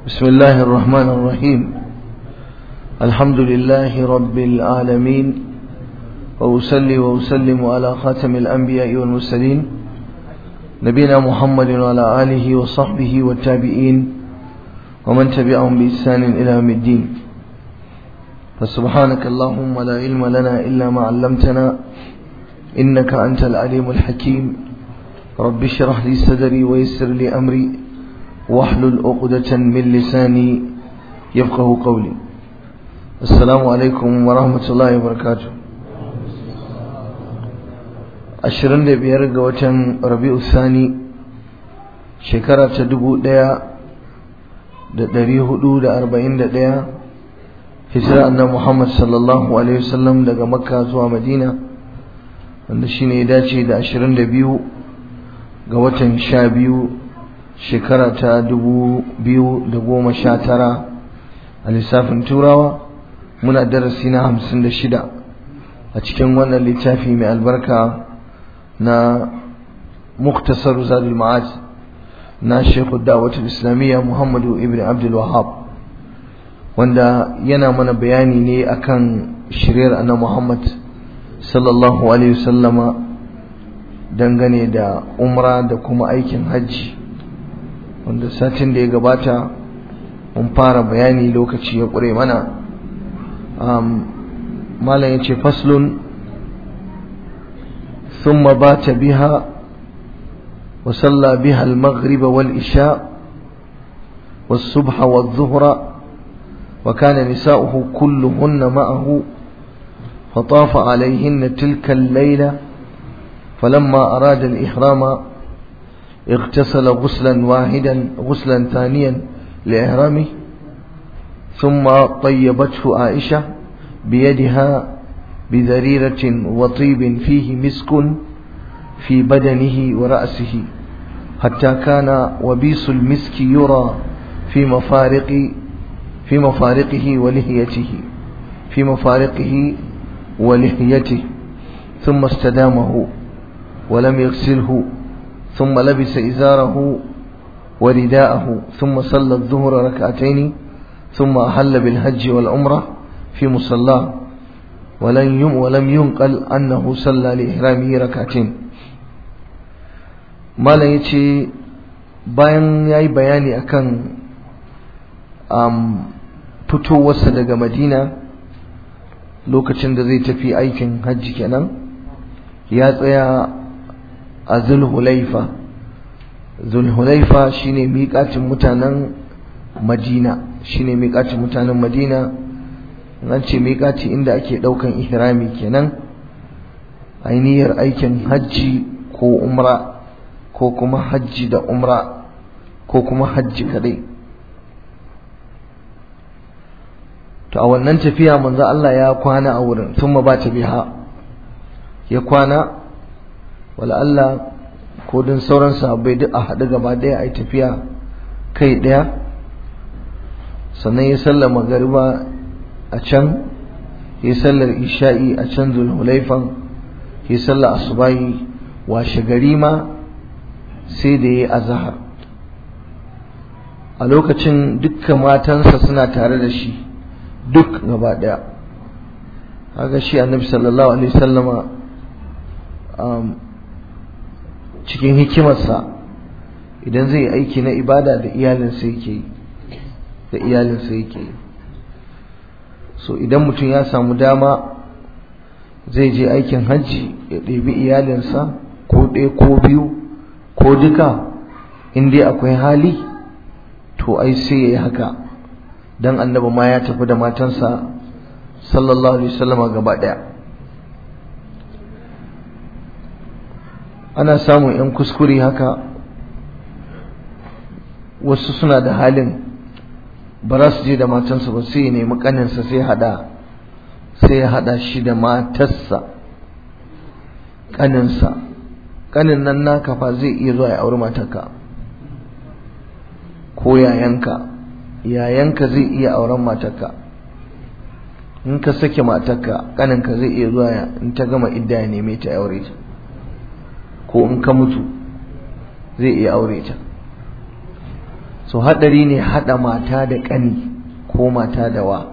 بسم الله الرحمن الرحيم الحمد لله رب العالمين وأسلي وأسلم على خاتم الأنبياء والمرسلين نبينا محمد وعلى آله وصحبه والتابعين ومن تبعهم بإحسان إلى يوم الدين فسبحانك اللهم لا علم لنا إلا ما علمتنا إنك أنت العليم الحكيم رب اشرح لي صدري ويسر لي أمري واحلل عقدة من لساني يفقه قولي السلام عليكم ورحمة الله وبركاته ashirin da biyar ga watan rabi'u sani shekara ta dubu ɗaya da ɗari hudu da arba'in da ɗaya hijira annan muhammad sallallahu alaihi wasallam daga makka zuwa madina wanda shine ya dace da ashirin da biyu ga watan sha biyu shekara ta dubu biyu da goma sha tara a lissafin turawa muna darasi na hamsin da shida a cikin wannan littafi mai albarka na muktasar zadul ma'ad na shekhu da'watul islamiyya muhammadu ibn abdul wahab wanda yana mana bayani ne akan shiryar annabi muhammad sallallahu alaihi wasallama dangane da umra da kuma aikin hajji wanda satin da ya gabata mun fara bayani lokaci ya ƙure mana malam ya ce faslun ثم بات بها وصلى بها المغرب والإشاء والصبح والظهر وكان نساؤه كلهن معه فطاف عليهن تلك الليلة فلما أراد الإحرام اغتسل غسلا واحدا غسلا ثانيا لإحرامه ثم طيبته عائشة بيدها بذريرة وطيب فيه مسك في بدنه ورأسه حتى كان وبيس المسك يرى في مفارق في مفارقه ولحيته في مفارقه ولحيته ثم استدامه ولم يغسله ثم لبس إزاره ورداءه ثم صلى الظهر ركعتين ثم أحل بالحج والعمرة في مصلاه ولم يم ولم ينقل أنه صلى لإحرامه ركعتين malam ya ce bayan ya yi bayani akan um, fitowarsa daga madina lokacin da zai tafi aikin hajji kenan ya tsaya a zulhulaifa zulhulaifa shine miƙatin mutanen madina shine miƙatin mutanen madina nan ce miƙaci inda ake ɗaukan ihrami kenan ainihiyar aikin hajji ko umra ko kuma hajji da umra ko kuma hajji kadai to a wannan tafiya manzo Allah ya kwana a wurin thumma ba ta biha ya kwana wala Allah ko din sauran sahabbai duk a haɗu gaba ɗaya a yi tafiya kai ɗaya sannan ya sallama magariba a can ya sallar isha'i a can zulhulaifan ya sallar asubahi washe gari ma sai da ya azahar a lokacin dukkan matansa suna tare da shi duk gaba daya haka shi annabi sallallahu alaihi sallama cikin hikimarsa idan zai aiki na ibada da iyalinsa yake yi da iyalinsa yake yi so idan mutum ya samu dama zai je aikin hajji ya ɗebi iyalinsa ko ɗaya ko biyu ko duka in dai akwai hali to ai sai ya yi haka don annabi ma ya tafi da matansa sallallahu alaihi wasallama gaba ɗaya ana samun 'yan kuskure haka wasu suna da halin ba za su je da matansa ba sai ya nemi kaninsa sai hada sai ya hada shi da matarsa kaninsa kanin nan naka fa zai iya zuwa ya auri matarka ko yayanka yayanka zai iya auren matarka in ka sake matarka kaninka zai iya zuwa in ta gama idda ya neme ta aure ta ko in ka mutu zai iya aure ta so haɗari ne haɗa mata da ƙani ko mata da wa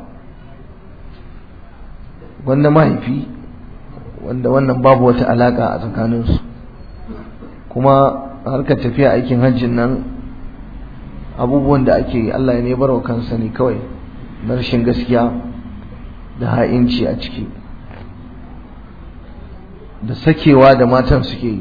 wanda mahaifi wanda wannan babu wata alaƙa a tsakaninsu kuma harkar tafiya aikin hajjin nan abubuwan da ake yi Allah ne barwa kansa ne kawai na rashin gaskiya da ha'inci a ciki da sakewa da matan suke yi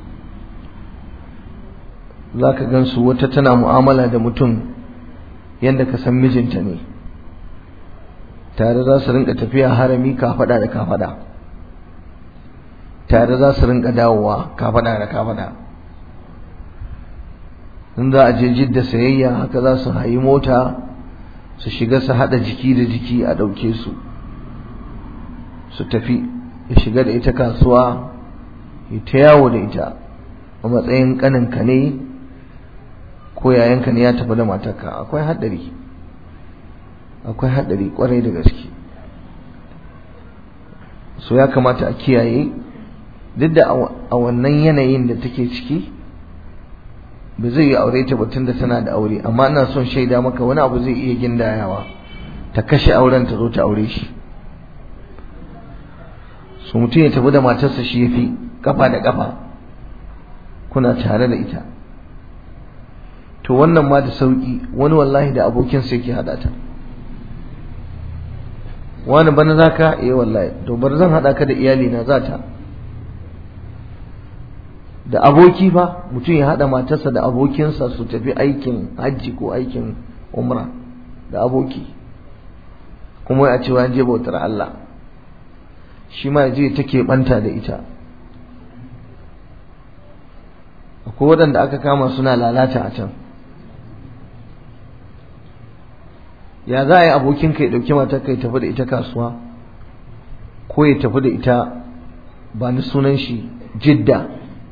za ka gansu wata tana mu'amala da mutum yadda ka san mijinta ne tare za su rinka tafiya harami kafada da kafada tare za su rinka dawowa kafada da kafada in za a je jidda sayayya haka za su hayi mota su shiga su hada jiki da jiki a ɗauke su su tafi ya shiga da ita kasuwa ya ta yawo da ita a matsayin ƙaninka ne ko yayanka ne ya tafi da matarka akwai haɗari akwai haɗari ƙwarai da gaske so ya kamata a kiyaye duk da a wannan yanayin da take ciki ba zai yi aure ta batun da tana da aure amma ina son shaida maka wani abu zai iya gindayawa ta kashe auren ta zo ta aure shi su mutum ya tafi da matarsa shi ya fi kafa da kafa kuna tare da ita to wannan ma da sauki wani wallahi da abokinsa yake hada ta wani bana za ka eh wallahi to bar zan hada ka da iyali na za ta da aboki fa mutum ya hada matarsa da abokinsa su tafi aikin hajji ko aikin umra da aboki kuma a cewa je bautar Allah shi ma je take banta da ita akwai waɗanda aka kama suna lalata a can ya za a yi abokinka ya ɗauki matar ka ya tafi da ita kasuwa ko ya tafi da ita ba ni sunan shi jidda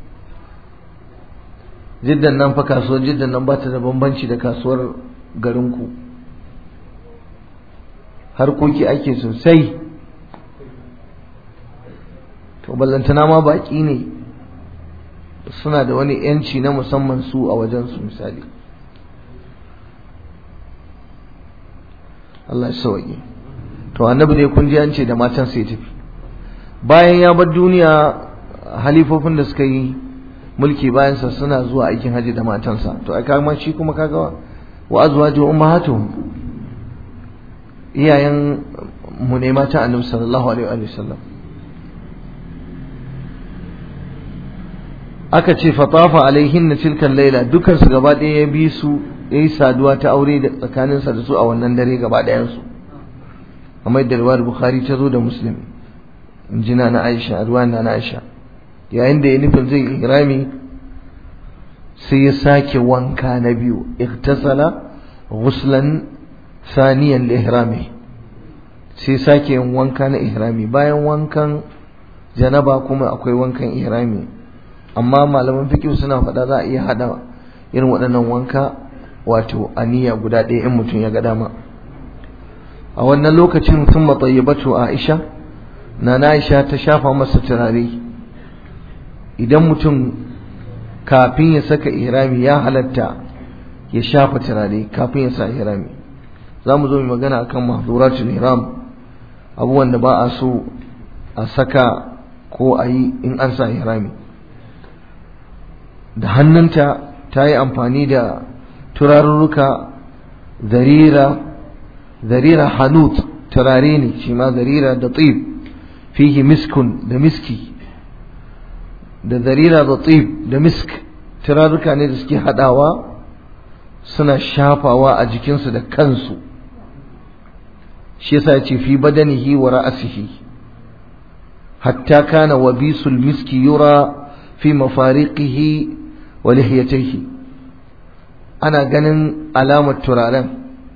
jiddan nan fa kasuwar jiddan nan ba ta da bambanci da kasuwar garinku harkoki ake sosai to ballantana ma baƙi ne suna da wani yanci na musamman su a wajensu misali Allah ya sauke to annabi ne kun ji an ce da matan sai tafi bayan ya bar duniya halifofin da suka yi mulki bayan sa suna zuwa aikin haji da matansa to ai kaga shi kuma kaga wa azwaju ummahatuhum iyayen mu ne mata annabi sallallahu alaihi wa sallam aka ce fatafa alaihinna tilkan laila dukan su gaba ɗaya ya bi su yayi saduwa ta aure da tsakaninsa da su a wannan dare gaba ɗayan su kamar da riwayar bukhari ta zo da muslim injina na aisha ruwan na aisha yayin da ya nufin zai ihrami sai ya sake wanka na biyu iktasala ghuslan saniyan li ihrami sai sake yin wanka na ihrami bayan wankan janaba kuma akwai wankan ihrami amma malaman fiqh suna faɗa za a iya hada irin waɗannan wanka wato aniya guda ɗaya in mutum ya ga dama a wannan lokacin sun matsayyabatu Aisha na Aisha ta shafa masa turare idan mutum kafin ya saka ihrami ya halatta ya shafa turare kafin ya sa ihrami za mu zo mu magana akan mahduratul ihram abubuwan da ba a so a saka ko a yi in an sa ihrami da hannunta ta yi amfani da turarurruka zarira zarira hanut turare ne shi ma zarira da tsib fihi miskun da miski da zarira da tsib da misk turarruka ne da suke hadawa suna shafawa a jikinsu da kansu shi yasa ya ce fi badanihi wa ra'asihi hatta kana wabisul miski yura fi mafariqihi wa lihiyatayhi ana ganin alamar turaren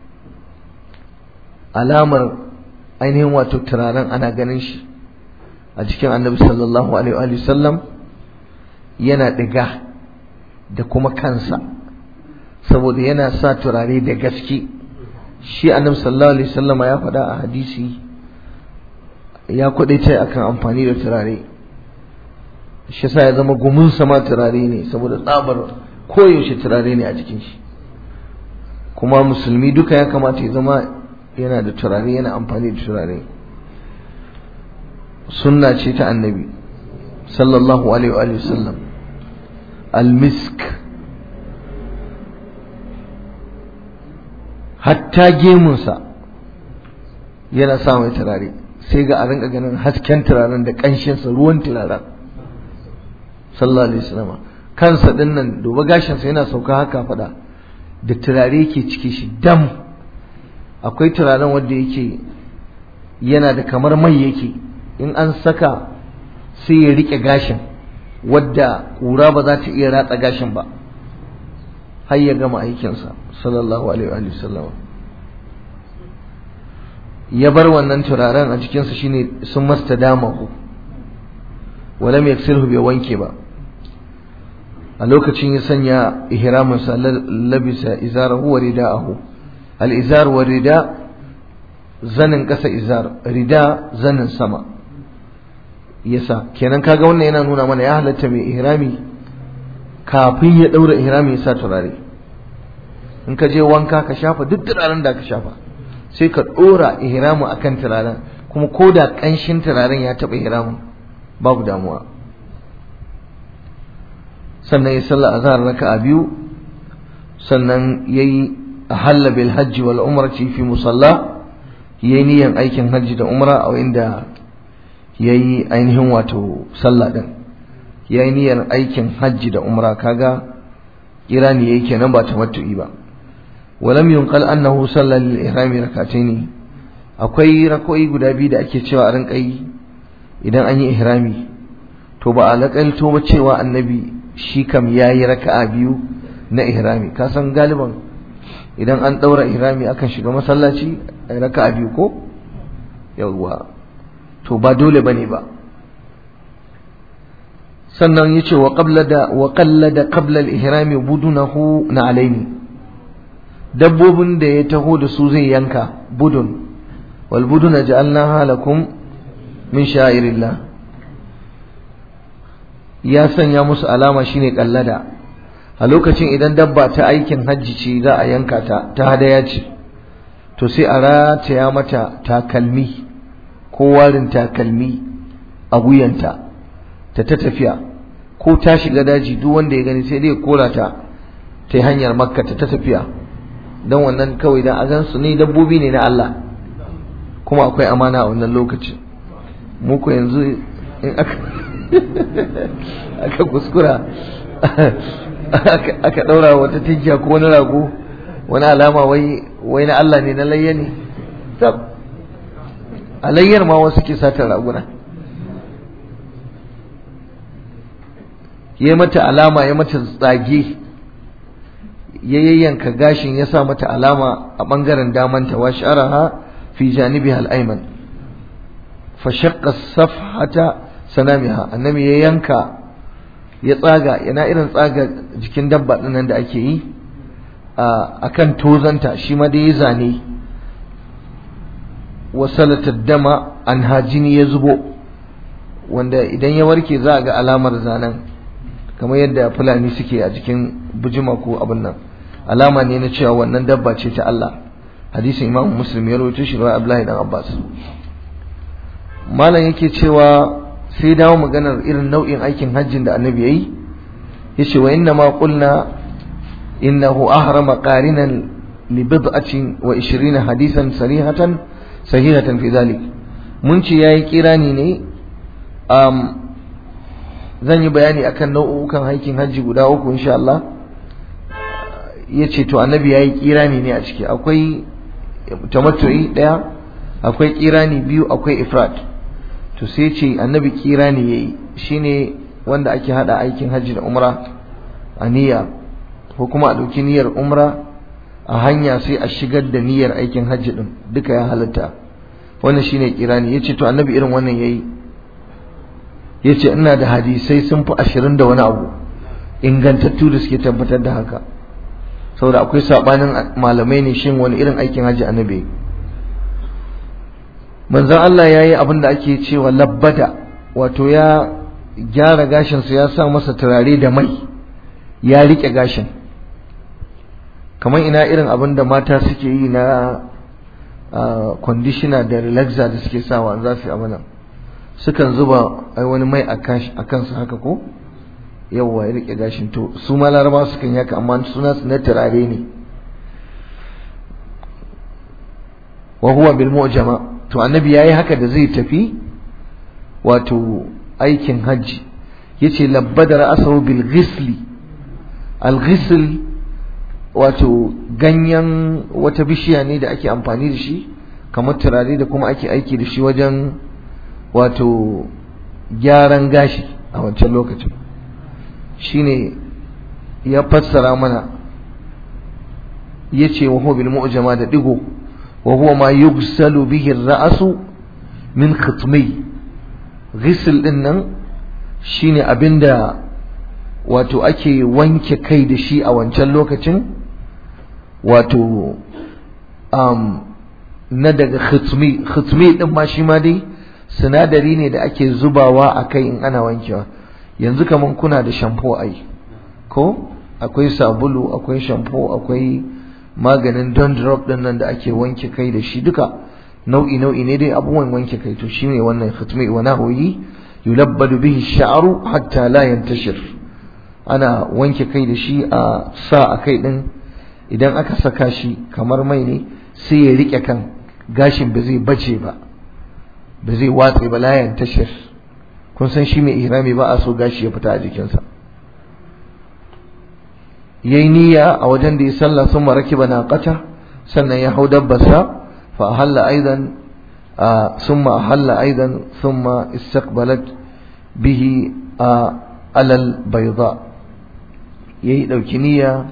alamar ainihin wato turaren ana ganin shi a cikin annabi sallallahu alaihi wa sallam yana diga da kuma kansa saboda yana sa turare da gaske shi annabi sallallahu alaihi wasallam ya faɗa a hadisi ya kwadaice akan amfani da turare shi yasa ya zama gumin sama turare ne saboda tsabar koyaushe turare ne a jikin shi kuma musulmi duka ya kamata ya zama yana da turare yana amfani da turare sunna ce ta annabi sallallahu alaihi wa sallam almisk hatta gemunsa yana sa mai turare sai ga a rinka ganin hasken turaren da ƙanshinsa ruwan turaren sallallahu alaihi wasallam kansa din nan duba gashinsa yana sauka haka faɗa da turare yake ciki shi dam akwai turaren wanda yake yana da kamar mai yake in an saka sai ya rike gashin wadda ƙura ba za ta iya ratsa gashin ba har ya gama aikinsa sallallahu alaihi wa sallam ya bar wannan turaren a jikinsa shine sun masta damahu walam yaksilhu bai wanke ba a lokacin ya sanya ihraminsa labisa izarahu wa rida'ahu al-izar wa rida zanin ƙasa izar rida zanin sama yasa kenan kaga wannan yana nuna mana ya halatta mai ihrami kafin ya daura ihrami ya sa turare in ka je wanka ka shafa duk turaren da ka shafa sai ka dora ihramu akan turaren kuma ko da kanshin turaren ya taba ihramin babu damuwa sannan ya salla azhar raka'a biyu sannan yayi ahalla bil hajji wal umrati fi musalla yayi niyan aikin hajji da umra a inda yayi ainihin wato sallah din yayi niyyar aikin hajji da umra kaga kirani yayi kenan ba tamattu'i ba walam yunqal annahu salla lil ihrami rak'atayn akwai rako'i guda biyu da ake cewa a rinka yi idan an yi ihrami to ba a laƙalto ba cewa annabi shi kam yayi raka'a biyu na ihrami ka san galiban idan an ɗaura ihrami akan shiga masallaci a raka'a biyu ko yawwa to ba dole bane ba sannan yace wa qablada wa qallada qabla al-ihram budunahu na alaini dabbobin da ya taho da su zai yanka budun wal buduna ja'alnaha lakum min sha'irillah ya sanya musu alama shine kallada a lokacin idan dabba ta aikin hajji ce za a yanka ta ta hadaya ce to sai a rataya mata takalmi ko warin takalmi a wuyanta ta ta tafiya ko ta shiga daji duk wanda ya gani sai dai kora ta ta yi hanyar makka ta ta tafiya don wannan kawai dan a gan su ne dabbobi ne na Allah kuma akwai amana a wannan lokacin muku yanzu in aka aka kuskura aka ɗaura wata tinkiya ko wani rago wani alama wai wai na Allah ne na layya ne tab alayyar ma wasu ke satar raguna ya mata alama ya mata tsage ya yayyanka gashin ya sa mata alama a ɓangaren damanta wa sha'araha fi janibiha al-ayman fa shaqqa safhata sanamiha annabi ya yanka ya tsaga yana irin tsaga jikin dabba nan da ake yi a kan tozanta shi ma dai ya zane wasalata dama an hajini ya zubo wanda idan ya warke za a ga alamar zanen kamar yadda fulani suke a jikin bujima ko abin nan alama ne na cewa wannan dabba ce ta Allah hadisin imam muslim ya rawaito shi rawai abdullahi dan abbas malam yake cewa sai dawo maganar irin nau'in aikin hajjin da annabi yayi yace wa inna ma qulna innahu ahrama qarinan li bid'atin wa 20 hadisan sarihatan sahihatan fi dhalik mun ce yayi kirani ne um, zan yi bayani akan nau'ukan aikin hajji guda uku insha Allah yace to annabi yayi kirani ne a ciki akwai tamattu'i daya akwai kirani biyu akwai ifrat to sai ce annabi kira ne yayi shine wanda ake hada aikin hajji da umra a niyya ko kuma a dauki niyyar umra a hanya sai a shigar da niyyar aikin hajji din duka ya halatta wannan shine kirani yace to annabi irin wannan yayi yace ina da hadisai sun fi ashirin da wani abu ingantattu da suke tabbatar da haka saboda akwai sabanin malamai ne shin wani irin aikin hajji annabi manzon Allah ya yi abin da ake cewa labbada wato ya gyara gashinsa ya sa masa turare da mai ya riƙe gashin kamar ina irin abin da mata suke yi na conditioner da relaxer da suke sawa za su yi amana sukan zuba ai wani mai a kansu haka ko yawwa ya rike gashin to su ma laraba sukan yaka amma suna su na turare ne wa huwa bil mu'jama to annabi yayi haka da zai tafi wato aikin hajji yace labbada ra'sahu bil ghisli al ghisl wato ganyen wata bishiya ne da ake amfani da shi kamar turare da kuma ake aiki da shi wajen wato gyaran gashi a wancan lokacin shine ya fassara mana yace wa huwa bil mu'jama da digo wa huwa ma yughsalu bihi ar-ra'su min khitmi ghusl din nan shine abinda wato ake wanke kai da shi a wancan lokacin wato um, na daga khitmi khitmi din ma shi ma dai sinadari ne da ake zubawa a kai in ana wankewa yanzu kaman kuna da shampo ai ko akwai sabulu akwai shampo akwai maganin dandruff din nan da ake wanke kai da shi duka nau'i nau'i ne dai abubuwan wanke kai to shine wannan khitmi wa nahwi yulabbadu bihi sha'ru hatta la yantashir ana wanke kai da shi a sa a kai din idan aka saka shi kamar mai ne sai ya rike kan gashin ba zai bace ba ba zai watse ba la yantashir kun san shi mai ihrami ba a so gashi ya fita a jikinsa yayi niyya a wajen da ya sallah sun maraki bana qata sannan ya hau dabbarsa fa ahalla aidan thumma ahalla aidan thumma istaqbalat bihi alal bayda yayi dauki niyya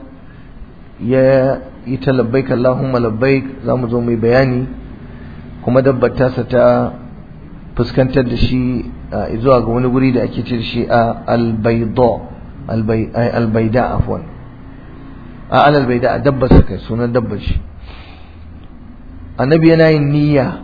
ya yi ta labbaik Allahumma labbaik zamu zo mai bayani kuma dabbar tasa ta fuskantar da shi zuwa ga wani guri da ake ce da shi a albayda albayda afwan a alal bayda dabbar sa kai sunan dabbar shi annabi yana yin niyya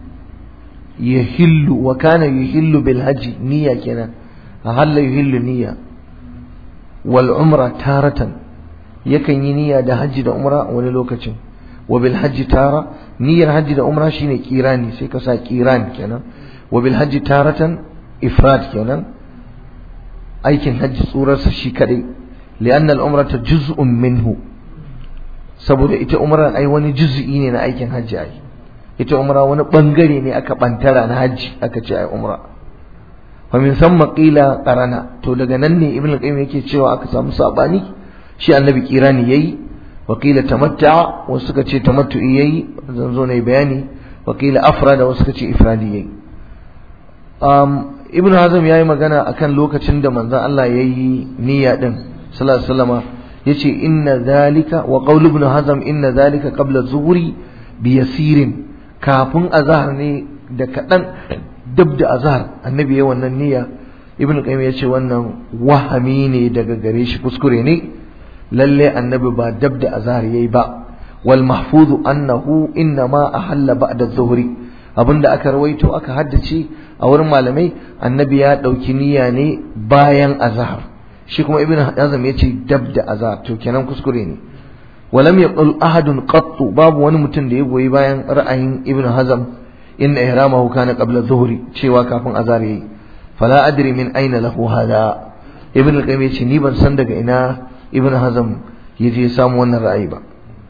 yahillu wa kana yuhillu bil hajji niyya kenan ahalla yuhillu niyya wal umra taratan yakan yi niyya da hajji da umra wani lokacin wa bil hajji tara niyyar hajji da umra shine kirani sai ka sa kiran kenan wa bil hajji taratan ifrad kenan aikin hajji tsurarsa shi kadai li'anna al-umrata juz'un minhu saboda ita umra ai wani juz'i ne na aikin hajji ai ita umra wani bangare ne aka bantara na hajji aka ce ai umra wa min thumma qila qarana to daga nan ne ibnu qayyim yake cewa aka samu sabani shi annabi kirani yayi wa qila tamatta'a wasu suka ce tamattu'i yayi zan zo ne bayani wa qila afrada wasu suka ce ifradi yayi um, ibn hazm yayi magana akan lokacin da manzon Allah yayi niyya din sallallahu alaihi wasallama yace inna zalika wa qaul ibn hazm inna zalika qabla zuhri bi yasirin kafin azhar ne da kadan dab da azhar annabi yayi wannan niyya ibn qayyim yace wannan wahami ne daga gare shi kuskure ne lalle annabi ba dab da azhar yayi ba wal mahfuzu annahu innama ahalla ba'da zuhri abinda aka rawaito aka haddace a wurin malamai annabi ya ɗauki niyya ne bayan azhar shi kuma ibn hazm ya ce dab da azhar to kenan kuskure ne walam yaqul ahadun qattu babu wani mutum da ya goyi bayan ra'ayin ibn hazm inna ihramahu kana qabla dhuhri cewa kafin azhar yayi fala adri min aina lahu hada ibn al-qayyim ya ce ni ban san daga ina ibn hazm yaje samu wannan ra'ayi ba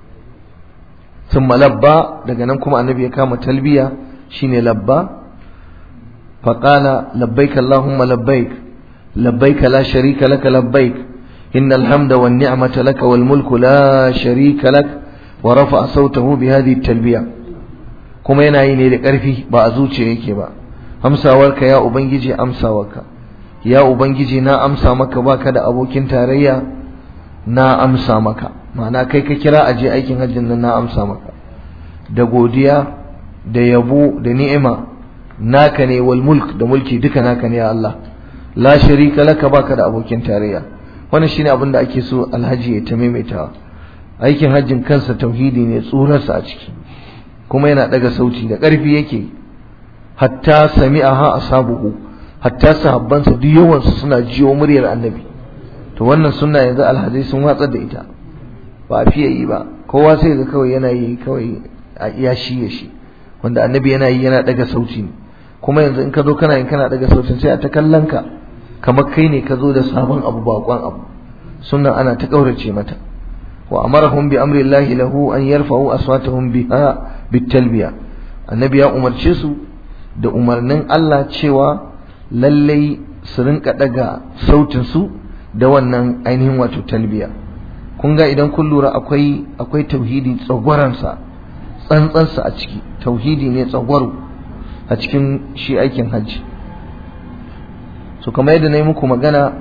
ثم لبى daga nan kuma annabi ya kama talbiya shine labba فقال لبيك اللهم لبيك لبيك لا شريك لك لبيك إن الحمد والنعمة لك والملك لا شريك لك ورفع صوته بهذه التلبية كما ينعيني لكرفي بأزوج يكي با أمسى ورك يا أبنجي أمسى ورك يا أبنجي نا أمسى مك باك دا أبوكين تاريا نا أمسى مك معنى كيك كرا أجي أيكين هجن نا أمسى مك da godiya da yabo da ni'ima naka ne wal mulk da mulki duka naka ne ya Allah la sharika laka baka da abokin tarayya wannan shine abin da ake so alhaji ya ta maimaitawa aikin hajjin kansa tauhidi ne tsurarsa a ciki kuma yana daga sauti da ƙarfi yake hatta sami'aha ashabuhu hatta sahabbansa duk yawan su suna jiyo muryar annabi to wannan sunna yanzu alhaji sun watsar da ita ba a fiye yi ba kowa sai ga kawai yana yi kawai a iya shi ya shi wanda annabi yana yi yana daga sauti ne kuma yanzu in ka zo kana yin kana daga sautin sai a ta kallon ka kamar kai ne ka zo da sabon abu bakon abu sunnan ana ta kaurace mata wa amarahum bi amri llahi lahu an yarfa'u aswatahum biha bitalbiya annabi ya umarce su da umarnin Allah cewa lallai su rinka daga sautin su da wannan ainihin wato talbiya kun ga idan kun lura akwai akwai tauhidi tsagwaransa tsantsansa a ciki tauhidi ne tsagwaro a cikin shi aikin hajji so kamar yadda na yi muku magana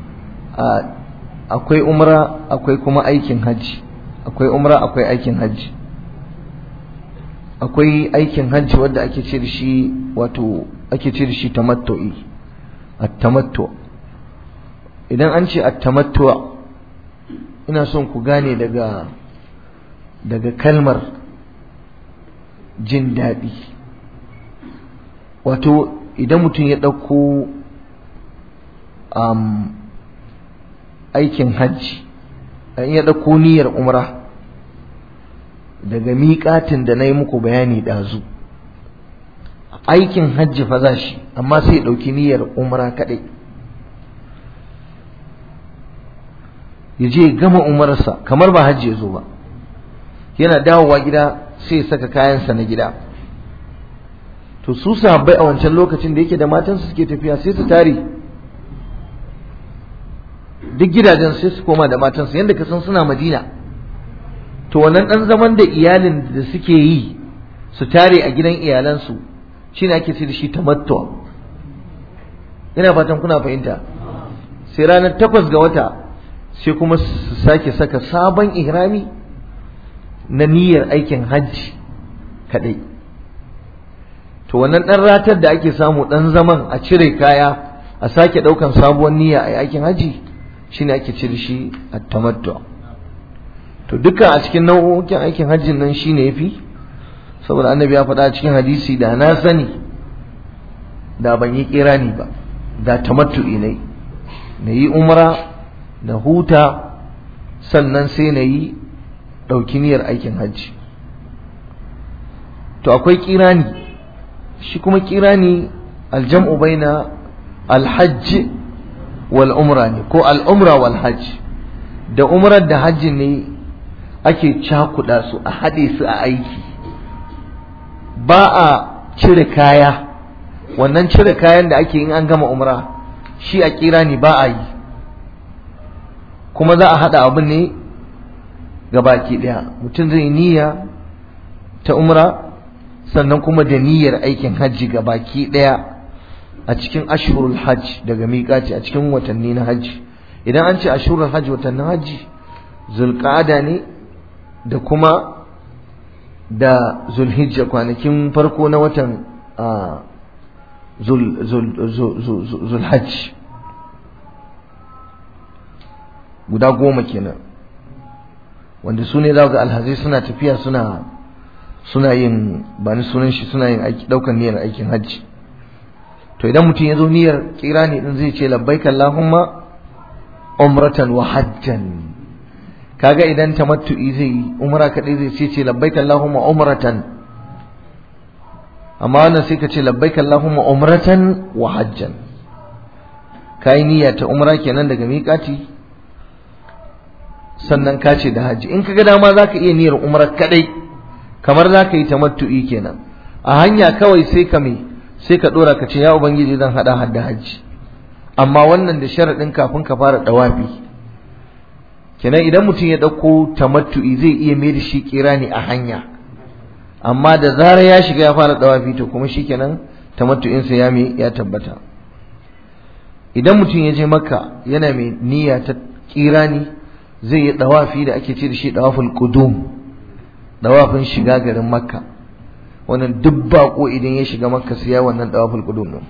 akwai umra akwai kuma aikin hajji akwai umra akwai aikin hajji akwai aikin hajji wadda ake ce da shi wato ake ce da shi tamattu'i at-tamattu idan an ce at-tamattu ina son ku gane daga daga kalmar jin daɗi wato idan mutum ya ɗauko um, aikin hajji in ya ɗauko niyyar umra daga miƙatin da na yi muku bayani ɗazu aikin hajji fa za shi amma sai ya ɗauki niyyar umra kaɗai ya je gama umarsa kamar ba hajji ya zo ba yana dawowa gida sai ya saka kayansa na gida to su sahabbai a wancan lokacin da yake da matansu suke tafiya sai su tare duk gidajen sai su koma da matansu yadda ka san suna madina to wannan dan zaman da iyalin da suke yi su tare a gidan iyalansu shine ake ce da shi tamattu ina fatan kuna fahimta sai ranar takwas ga wata sai kuma su sake saka sabon ihrami na niyyar aikin hajji kadai to wannan dan ratar da ake samu dan zaman a cire kaya a sake daukan sabuwar niyya a aikin hajji shine ake cire shi at-tamattu to duka a cikin nau'o'in aikin hajjin nan shine yafi saboda annabi ya faɗa a cikin hadisi da na sani da ban yi kirani ba da tamattu'i ne na yi umra na huta sannan sai na yi ɗauki niyyar aikin hajji to akwai kirani shi kuma kirani aljam'u baina alhajj wal umra ne ko al'umra wal hajj da umrar da hajji ne ake cakuɗa su a haɗe su a aiki ba a cire kaya wannan cire kayan da ake in an gama umra shi a kirani ba a yi kuma za a haɗa abin ne ga baki ɗaya mutum zai niyya ta umra sannan kuma da niyyar aikin hajji ga baki ɗaya a cikin ashhurul hajj daga miƙaci a cikin watanni na hajji idan an ce ashhurul hajj watannin hajji zulqa'ada ne da kuma da zulhijja kwanakin farko na watan zulhajj guda goma kenan wanda su ne za ga alhazai suna tafiya suna suna yin ba ni sunan shi suna yin aiki daukan niyyar aikin hajji to idan mutum ya zo niyyar kirani din zai ce labbaik allahumma umratan wa hajjan kaga idan tamattu'i zai yi umra kadai zai ce ce labbaik allahumma umratan amma wannan sai ka ce labbaik allahumma umratan wa hajjan kai niyya ta umra kenan daga miƙati sannan ka ce da hajji in kaga dama zaka iya niyyar umra kadai kamar zaka yi tamattu'i kenan a hanya kawai sai ka me sai ka dora ka ce ya ubangiji zan hada hadda hajji amma wannan da sharadin kafin ka fara dawafi kenan idan mutum ya dauko tamattu'i zai iya mai da shi kirani a hanya amma da zarar ya shiga ya fara dawafi to kuma shikenan tamattu'in sa ya me ya tabbata idan mutum ya je makka yana mai niyya ta kirani zai yi dawafi da ake ce da shi dawaful qudum dawafin shiga garin makka wannan duk bako idan ya shiga makka sai ya wannan dawaful qudum din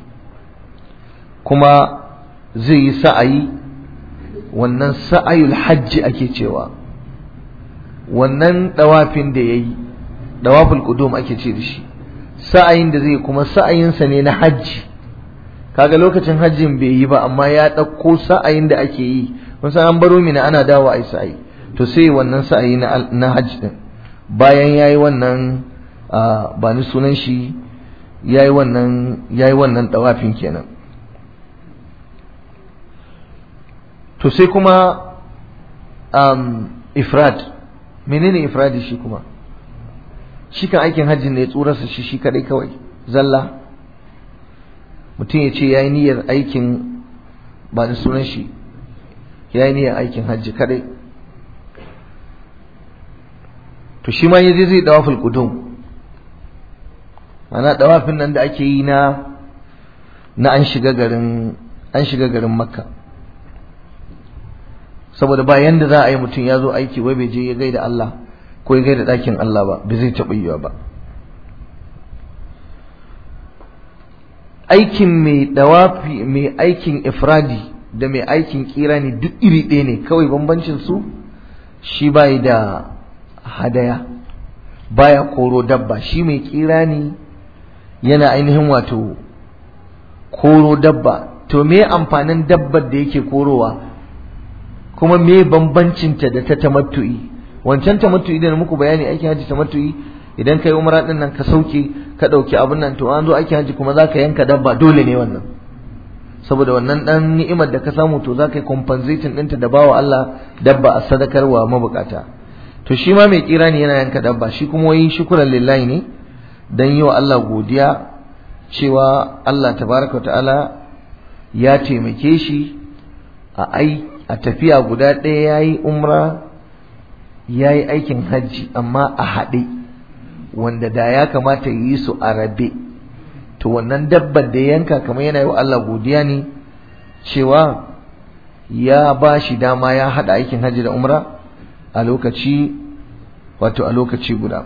kuma zai yi sa'ayi wannan sa'ayul hajji ake cewa wannan dawafin da yayi dawaful qudum ake ce da shi sa'ayin da zai kuma sa'ayinsa ne na hajji kaga lokacin hajjin bai yi ba amma ya ɗauko sa'ayin da ake yi kun san an baro mina ana dawo ai sa'ayi to sai wannan sa'ayi na na hajj din bayan yayi wannan ba ni sunan shi yayi wannan yayi wannan dawafin kenan to sai kuma um, ifrad menene ifradi shi kuma shi kan aikin hajji ne tsurarsa shi shi kadai kawai zalla mutum ya ce ya yi niyyar aikin ba da sunan shi ya yi niyyar aikin hajji kadai to shi ma ya je zai dawaful qudum ana dawafin nan da ake yi na na an shiga garin an shiga garin makka saboda ba yanda za a yi mutum ya zo aiki wai bai je ya gaida Allah ko ya gaida ɗakin Allah ba bai zai taɓa yiwa ba aikin mai dawafi mai aikin ifradi da mai aikin kirani duk iri ɗaya ne kawai bambancin su shi bai da hadaya baya koro dabba shi mai kirani yana ainihin wato koro dabba to me amfanin dabbar da yake korowa kuma me bambancinta da ta tamattu'i wancan tamattu'i da muku bayani aikin haji tamattu'i idan kai umra din nan ka sauke ka dauki abin nan to an zo aikin haji kuma zaka yanka dabba dole ne wannan saboda wannan dan ni'imar da ka samu to zaka yi compensating ɗinta da bawa Allah dabba a sadakarwa mabukata to shi ma mai kira ne yana yanka dabba shi kuma wai shukran lillahi ne dan yi wa Allah godiya cewa Allah tabaraka wa ta'ala ya taimake shi a ai a tafiya guda ɗaya ya yi umra ya yi aikin hajji amma a haɗe wanda da ya kamata yi su a rabe to wannan dabbar da yanka kamar yana yi wa Allah godiya ne cewa ya ba shi dama ya haɗa aikin hajji da umra a lokaci wato a lokaci guda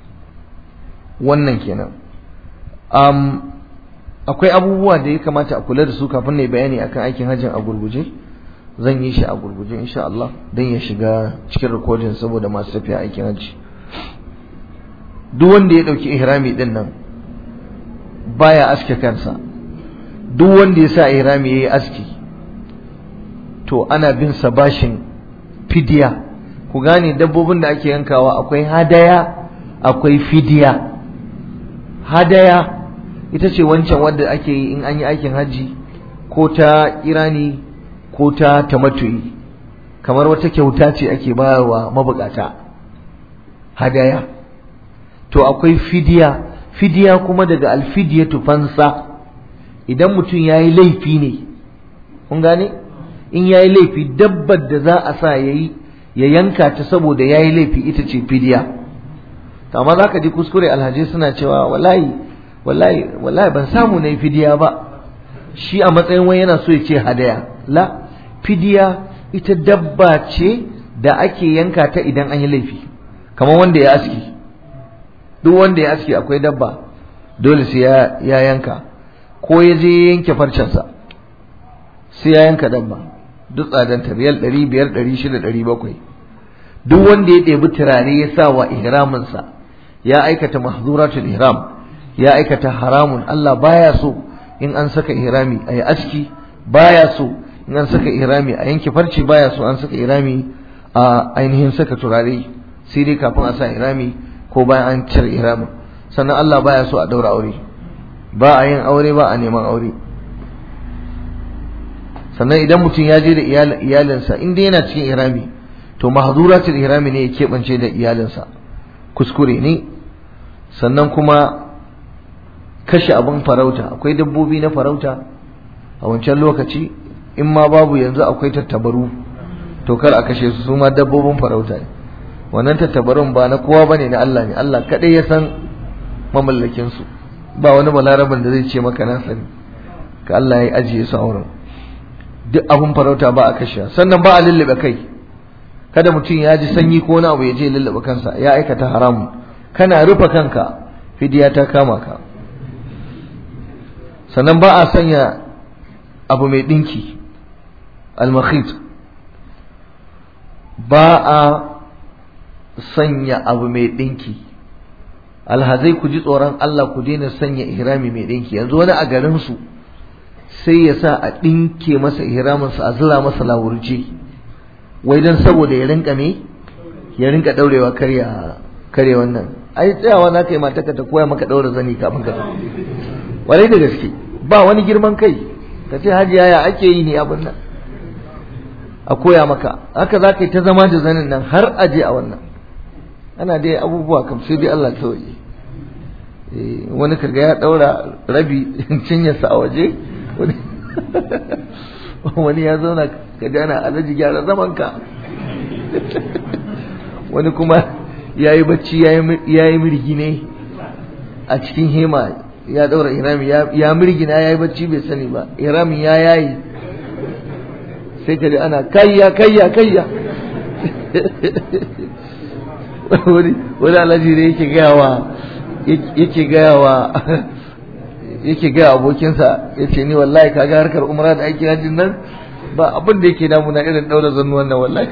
wannan kenan um, akwai abubuwa da ya kamata a kula da su kafin na bayani akan aikin hajjin a gurguje zan yi shi a gurguje insha Allah don ya shiga cikin rikodin saboda masu tafiya aikin hajji duk wanda ya ɗauki ihrami din nan baya aske kansa duk wanda ya sa ihrami yayi aski to ana bin sa bashin fidiya ku gane dabbobin da ake yankawa akwai hadaya akwai fidiya hadaya ita ce wancan wadda ake yi in an yi aikin hajji ko ta irani ko ta tamattu'i kamar wata kyauta ce ake bayarwa mabukata hadaya to akwai fidiya fidiya kuma daga alfidiyatu fansa idan mutum ya yi laifi ne kun gane in ya yi laifi dabbar da za a sa ya yi ya yanka ta saboda ya yi laifi ita ce fidiya amma za ka ji kuskure alhaji suna cewa wallahi wallahi wallahi ban samu na yi fidiya ba shi a matsayin wani yana so ya ce hadaya la fidiya ita dabba ce da ake yanka ta idan an yi laifi kamar wanda ya aski duk wanda ya aski akwai dabba dole sai ya, ya yanka ko ya je yanke farcensa sai ya yanka dabba duk tsadanta riyal ɗari biyar ɗari shida ɗari bakwai duk wanda ya ɗebi turare ya sa wa ihraminsa ya aikata mahzuratul ihram ya aikata haramun Allah baya so in an saka ihrami a yi aski baya so in an saka ihrami a yanke farce baya so an saka ihrami a ainihin saka turare sai dai kafin a sa ihrami ko bayan an cire ihramin sannan Allah baya so a daura aure ba a yin aure ba a neman aure sannan idan mutum ya je da iyalinsa in dai yana cikin ihrami to mahzuratul ihrami ne ya keɓance da iyalinsa kuskure ne sannan kuma kashe abin farauta akwai dabbobi na farauta a wancan lokaci in ma babu yanzu akwai tattabaru to kar a kashe su su ma dabbobin farauta ne wannan tattabarun ba na kowa bane na Allah ne Allah kadai ya san mamallakin su ba wani balaraban da zai ce maka na sani ka Allah ya ajiye su a wurin duk abin farauta ba a kashe sannan ba a lullube kai kada mutum ya ji sanyi ko wani abu ya je lullube kansa ya aikata haramu kana rufe kanka fidiya ta kama ka sannan ba a sanya abu mai ɗinki almakhit ba a sanya abu mai ɗinki alhazai ku ji tsoron Allah ku daina sanya ihrami mai ɗinki yanzu wani a garinsu sai ya sa a ɗinke masa ihraminsa a zula masa lawurje wai dan saboda ya rinka me ya rinka daurewa karya kare wannan ai tsayawa za ka yi mataka ta koya maka daura zani kafin ka warai da gaske ba wani girman kai ka ce hajiya ya ake yi ne abin nan a koya maka haka za ka yi ta zama da zanin nan har aje a wannan ana dai abubuwa kam sai dai Allah kawai wani kaga ya daura rabi cinyarsa a waje wani ya zauna ka jana alaji gyara zaman ka wani kuma ya yi bacci ya yi mirgi ne a cikin hema ya daura irami ya mirgina ya yi bacci bai sani ba iramin ya yayi sai ka ji ana kayya kayya kayya wani alaji ne yake gaya wa yake gaya wa yake gaya abokinsa ya ce ni wallahi kaga harkar umra da ake hajjin nan ba abin da yake damuna irin daura zannuwan nan wallahi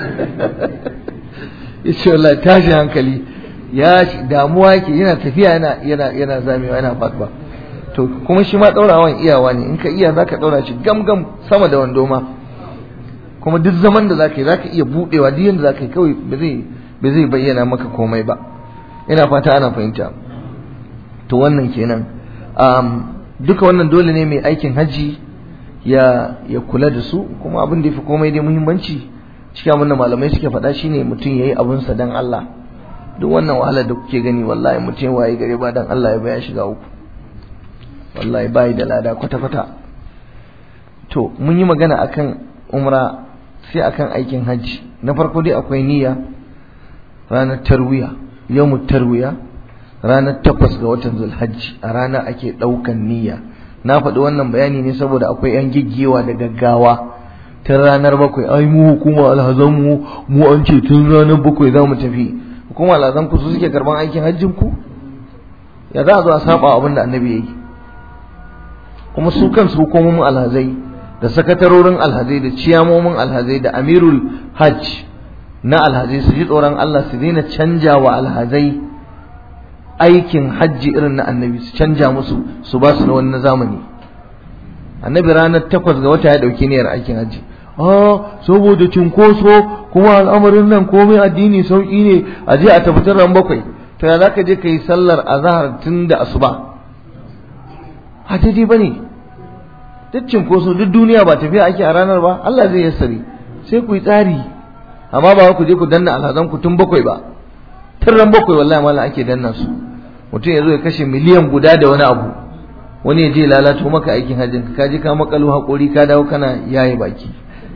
ya ce wallahi tashi hankali ya damuwa yake yana tafiya yana yana yana zamewa yana fatwa to kuma shi ma daurawan iyawa ne in ka iya zaka daura shi gam gam sama da wando ma kuma duk zaman da zaka yi zaka iya budewa duk yanda zaka yi kawai ba zai ba zai bayyana maka komai ba ina fata ana fahimta to wannan kenan um, duka wannan dole ne mai aikin haji ya ya kula da su kuma abin da yafi komai dai muhimmanci cikin abin da malamai suke faɗa shine mutum yayi abin sa dan Allah duk wannan wahalar da kuke gani wallahi mutum waye gare ba dan Allah ya baya shiga uku wallahi bai da lada kwata kwata to mun yi magana akan umra sai akan aikin hajji na farko dai akwai niyya ranar tarwiya yawmut tarwiya ranar takwas ga watan zulhajji a rana ake ɗaukan niyya na faɗi wannan bayani ne saboda akwai yan giggewa da gaggawa tun ranar bakwai ai mu hukuma alhazan mu mu an ce tun ranar bakwai za mu tafi hukuma alhazan ku su suke karban aikin hajjin ku ya za a zo a saba abin da annabi yayi kuma su kansu hukumomin alhazai da sakatarorin alhazai da ciyamomin alhazai da amirul hajj na alhazai su ji tsoron Allah su daina canja wa alhazai aikin hajji irin na annabi su canja musu su ba su na wani zamani annabi ranar takwas ga wata ya ɗauki niyyar aikin hajji ah saboda cinkoso kuma al'amarin nan komai addini sauƙi ne a je a tafi ran bakwai to ya zaka je ka yi sallar azahar tun da asuba a daidai ba ne duk cinkoso duk duniya ba tafiya ake a ranar ba Allah zai yassare sai ku yi tsari amma ba ku je ku danna alhazan ku tun bakwai ba tun ran bakwai wallahi mallam ake danna su mutum ya zo ya kashe miliyan guda da wani abu wani ya je lalato maka aikin hajjin ka je ka makalo haƙori ka dawo kana yaye baki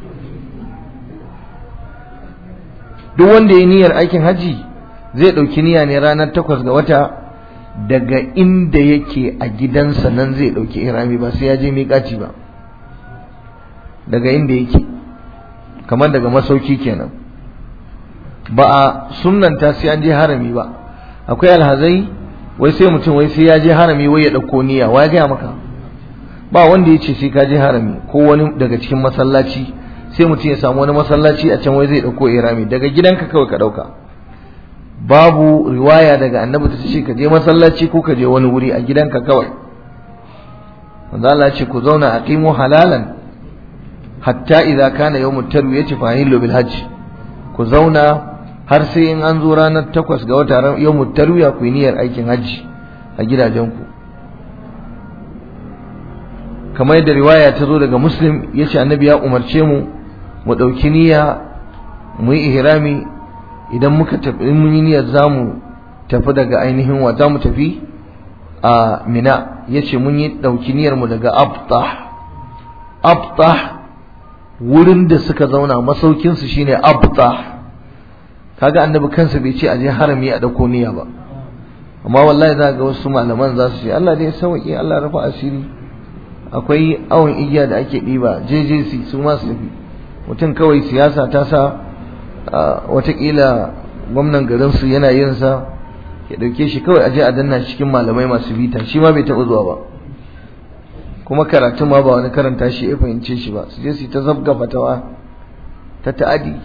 duk wanda ya niyyar aikin haji zai ɗauki niyya ne ranar takwas ga wata daga inda yake a gidansa nan zai ɗauki irami ba sai ya je miƙaci ba daga inda yake kamar daga masauki kenan ba a sunnanta sai an je harami ba akwai alhazai wai sai mutum wai sai ya je harami wai ya ɗauko niyya wa ya gaya maka ba wanda ya ce sai ka je harami ko wani daga cikin masallaci sai mutum ya samu wani masallaci a can wai zai ɗauko irami daga gidanka kawai ka ɗauka babu riwaya daga annabi ta ce ka je masallaci ko ka je wani wuri a gidanka kawai wanda Allah ce ku zauna aqimu halalan hatta idza kana yawmut tarwiyati fa hillu bil hajj ku zauna har sai in an zo ranar takwas ga wata yawmut tarwiya ku yi niyyar aikin hajji a gidajenku kamar yadda riwaya ta zo daga muslim ya ce annabi ya umarce mu mu ɗauki niyya mu yi ihrami idan muka tafi mun yi niyyar za mu tafi daga ainihin wa za mu tafi a mina ya ce mun yi ɗauki niyyar mu daga abtah abtah wurin da suka zauna masaukinsu shine abtah kaga annabi kansa bai ce a je harami a ɗauko niyya ba amma wallahi za ga wasu malaman za su ce Allah dai sauki Allah rafa asiri akwai awon igiya da ake ɗiba JJC su ma su tafi mutum kawai siyasa ta sa watakila gwamnan garinsu yana yin sa ya ɗauke shi kawai aje a danna cikin malamai masu bita shi ma bai taɓa zuwa ba kuma karatun ma ba wani karanta shi ya fahimce shi ba su je su ta zabga fatawa ta ta'adi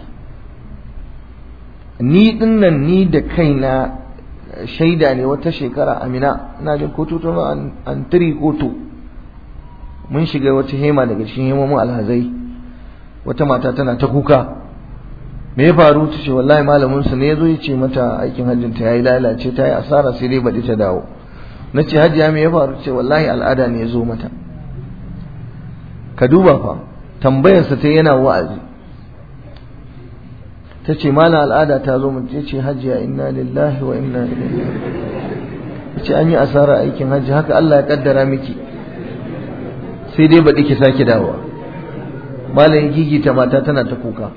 ni dinnan ni da kaina shaida ne wata shekara amina ina jin ko tutu an tiri kotu mun shiga wata hema daga cikin hemomin alhazai wata mata tana ta kuka me ya faru ta ce wallahi malamin su ne ya zo ya ce mata aikin hajjin ta yayi lalace ta yi asara sai dai baɗi ta dawo na ce hajiya me ya faru ce wallahi al'ada ne ya zo mata ka duba fa tambayarsa ta yana wa'azi ta ce mana al'ada ta zo mu ce hajiya inna lillahi wa inna ilaihi ta ce an yi asara aikin hajji haka Allah ya kaddara miki sai dai baɗi ki sake dawowa malam gigita mata tana ta kuka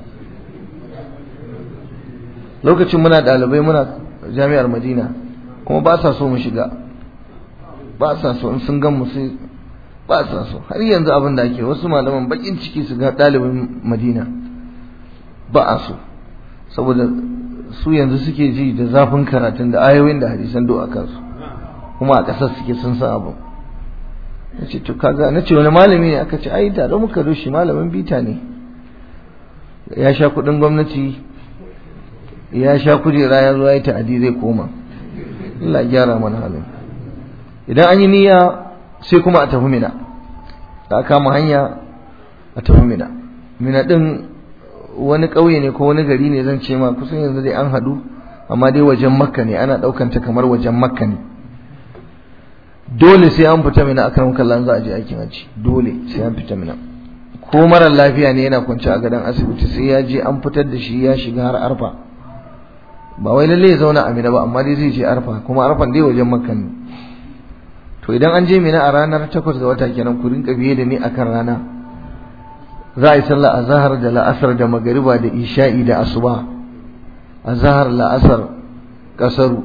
lokacin muna ɗalibai muna jami'ar madina kuma ba sa so mu shiga ba sa so in sun gan mu sai ba sa so har yanzu abin da ake wasu malaman bakin ciki su ga ɗalibin madina ba a so saboda su yanzu suke ji da zafin karatun da ayoyin da hadisan do a kansu kuma a ƙasar suke sun san abu na ce to kaga na ce wani malami ne aka ce ai tare muka rushe malamin bita ne ya sha kuɗin gwamnati ya sha kujera ya zo ya yi ta'adi zai koma Allah gyara mana halin idan an yi niyya sai kuma a tafi mina da aka kama hanya a tafi mina mina din wani ƙauye ne ko wani gari ne zan ce ma kusan yanzu dai an haɗu amma dai wajen makka ne ana ɗaukanta kamar wajen makka ne dole sai an fita mina akan kallon za a je aikin hajji dole sai an fita mina ko mara lafiya ne yana kwance a gadon asibiti sai ya je an fitar da shi ya shiga har arfa ba wai lalle ya zauna a mina ba amma dai zai je arfa kuma arfan dai wajen makka ne to idan an je mina a ranar takwas ga wata kenan ku rinka biye da ni akan rana za a yi sallah azhar da la'asar da magariba da isha'i da asuba azhar la'asar kasaru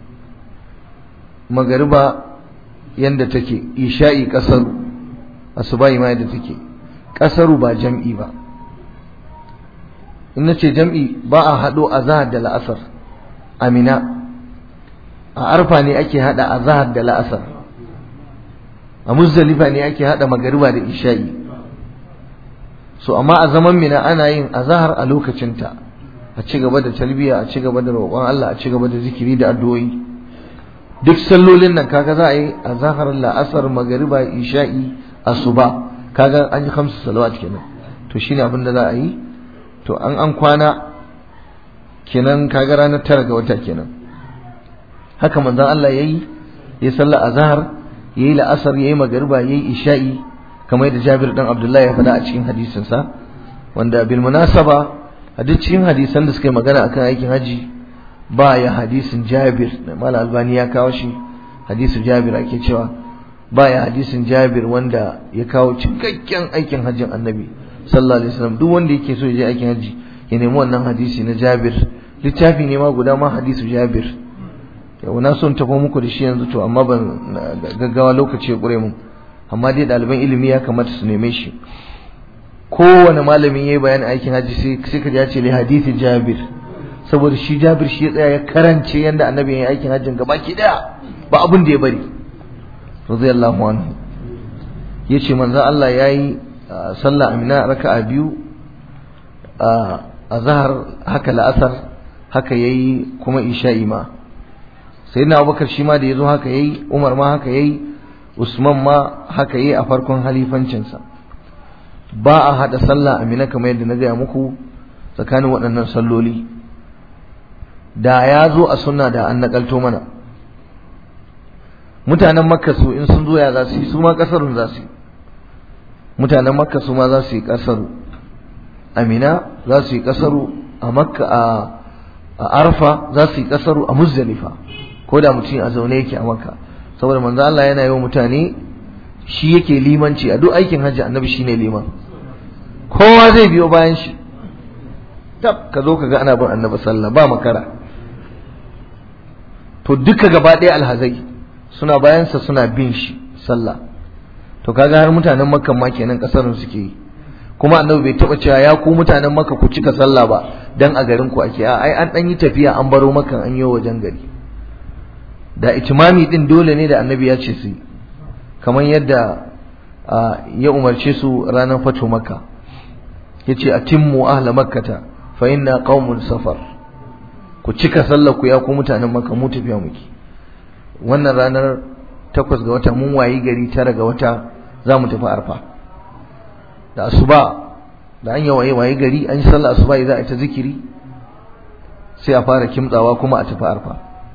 magariba yanda take isha'i kasaru asuba ma yadda take kasaru ba jam'i ba in nace jam'i ba a hado azhar da la'asar amina a arfa ne ake hada azhar da la'asar a muzdalifa ne ake hada magariba da isha'i so amma a zaman mina ana yin azhar a lokacinta a ci gaba da talbiya a ci gaba da roƙon Allah a ci gaba da zikiri da addu'o'i duk sallolin nan kaga za a yi azhar la'asar magariba isha'i asuba kaga an yi khamsu salawat kenan to shine abin da za a yi to an an kwana kenan kaga ranar tara ga wata kenan haka manzon Allah yayi ya salla azhar yayi la'asar yayi magariba yayi isha'i kamar yadda Jabir dan Abdullahi ya faɗa a cikin hadisin sa wanda bil munasaba a duk cikin hadisan da suka yi magana akan aikin haji ba ya hadisin Jabir Malam Albani ya kawo shi hadisin Jabir ake cewa ba ya hadisin Jabir wanda ya kawo cikakken aikin hajjin Annabi sallallahu alaihi wasallam duk wanda yake so ya je aikin haji ya nemi wannan hadisi na Jabir littafi ne ma guda ma hadisu Jabir yau na son tafi muku da shi yanzu to amma ban gaggawa lokaci ya ƙure mu amma dai ɗaliban ilimi ya kamata su neme shi kowane malamin ya yi bayan aikin hajji sai ka ce li hadisi jabir saboda shi jabir shi ya tsaya ya karance yadda annabi ya yi aikin hajjin gaba ki daya ba abin da ya bari radiyallahu anhu ya ce manzan Allah ya yi sallah amina raka'a biyu a zahar haka la'asar haka ya yi kuma isha'i ma sai na abubakar shi ma da ya zo haka yayi umar ma haka yayi usman ma haka yayi a farkon halifancinsa ba a haɗa sallah amina kamar yadda na gaya muku tsakanin waɗannan salloli da ya zo a sunna da an naƙalto mana mutanen makka su in sun zo ya za su yi su ma ƙasarun za su yi mutanen makka su ma za su yi ƙasaru amina za su yi ƙasaru a makka a arfa za su yi ƙasaru a muzdalifa ko da mutum a zaune yake a makka saboda manzo Allah yana yi wa mutane shi yake limanci a duk aikin hajji annabi shine liman kowa zai biyo bayan shi tab ka zo ka ga ana bin annabi sallah ba makara to duka gaba ɗaya alhazai suna bayansa suna bin shi sallah to kaga har mutanen makka ma kenan kasarin suke yi kuma annabi bai taba cewa ya ku mutanen makka ku cika sallah ba dan a garin ku ake ai an dan yi tafiya an baro makkan an yi wajen gari da itimami din dole ne da annabi ya ce su kamar yadda ya umarce su ranar fato makka yace atimmu ahla makkata fa inna qaumun safar ku cika sallar ku ya ku mutanen makka mu tafiya muke wannan ranar takwas ga wata mun wayi gari tara ga wata za mu tafi arfa da asuba da an yi waye waye gari an yi sallar asuba za a ta zikiri sai a fara kimtsawa kuma a tafi arfa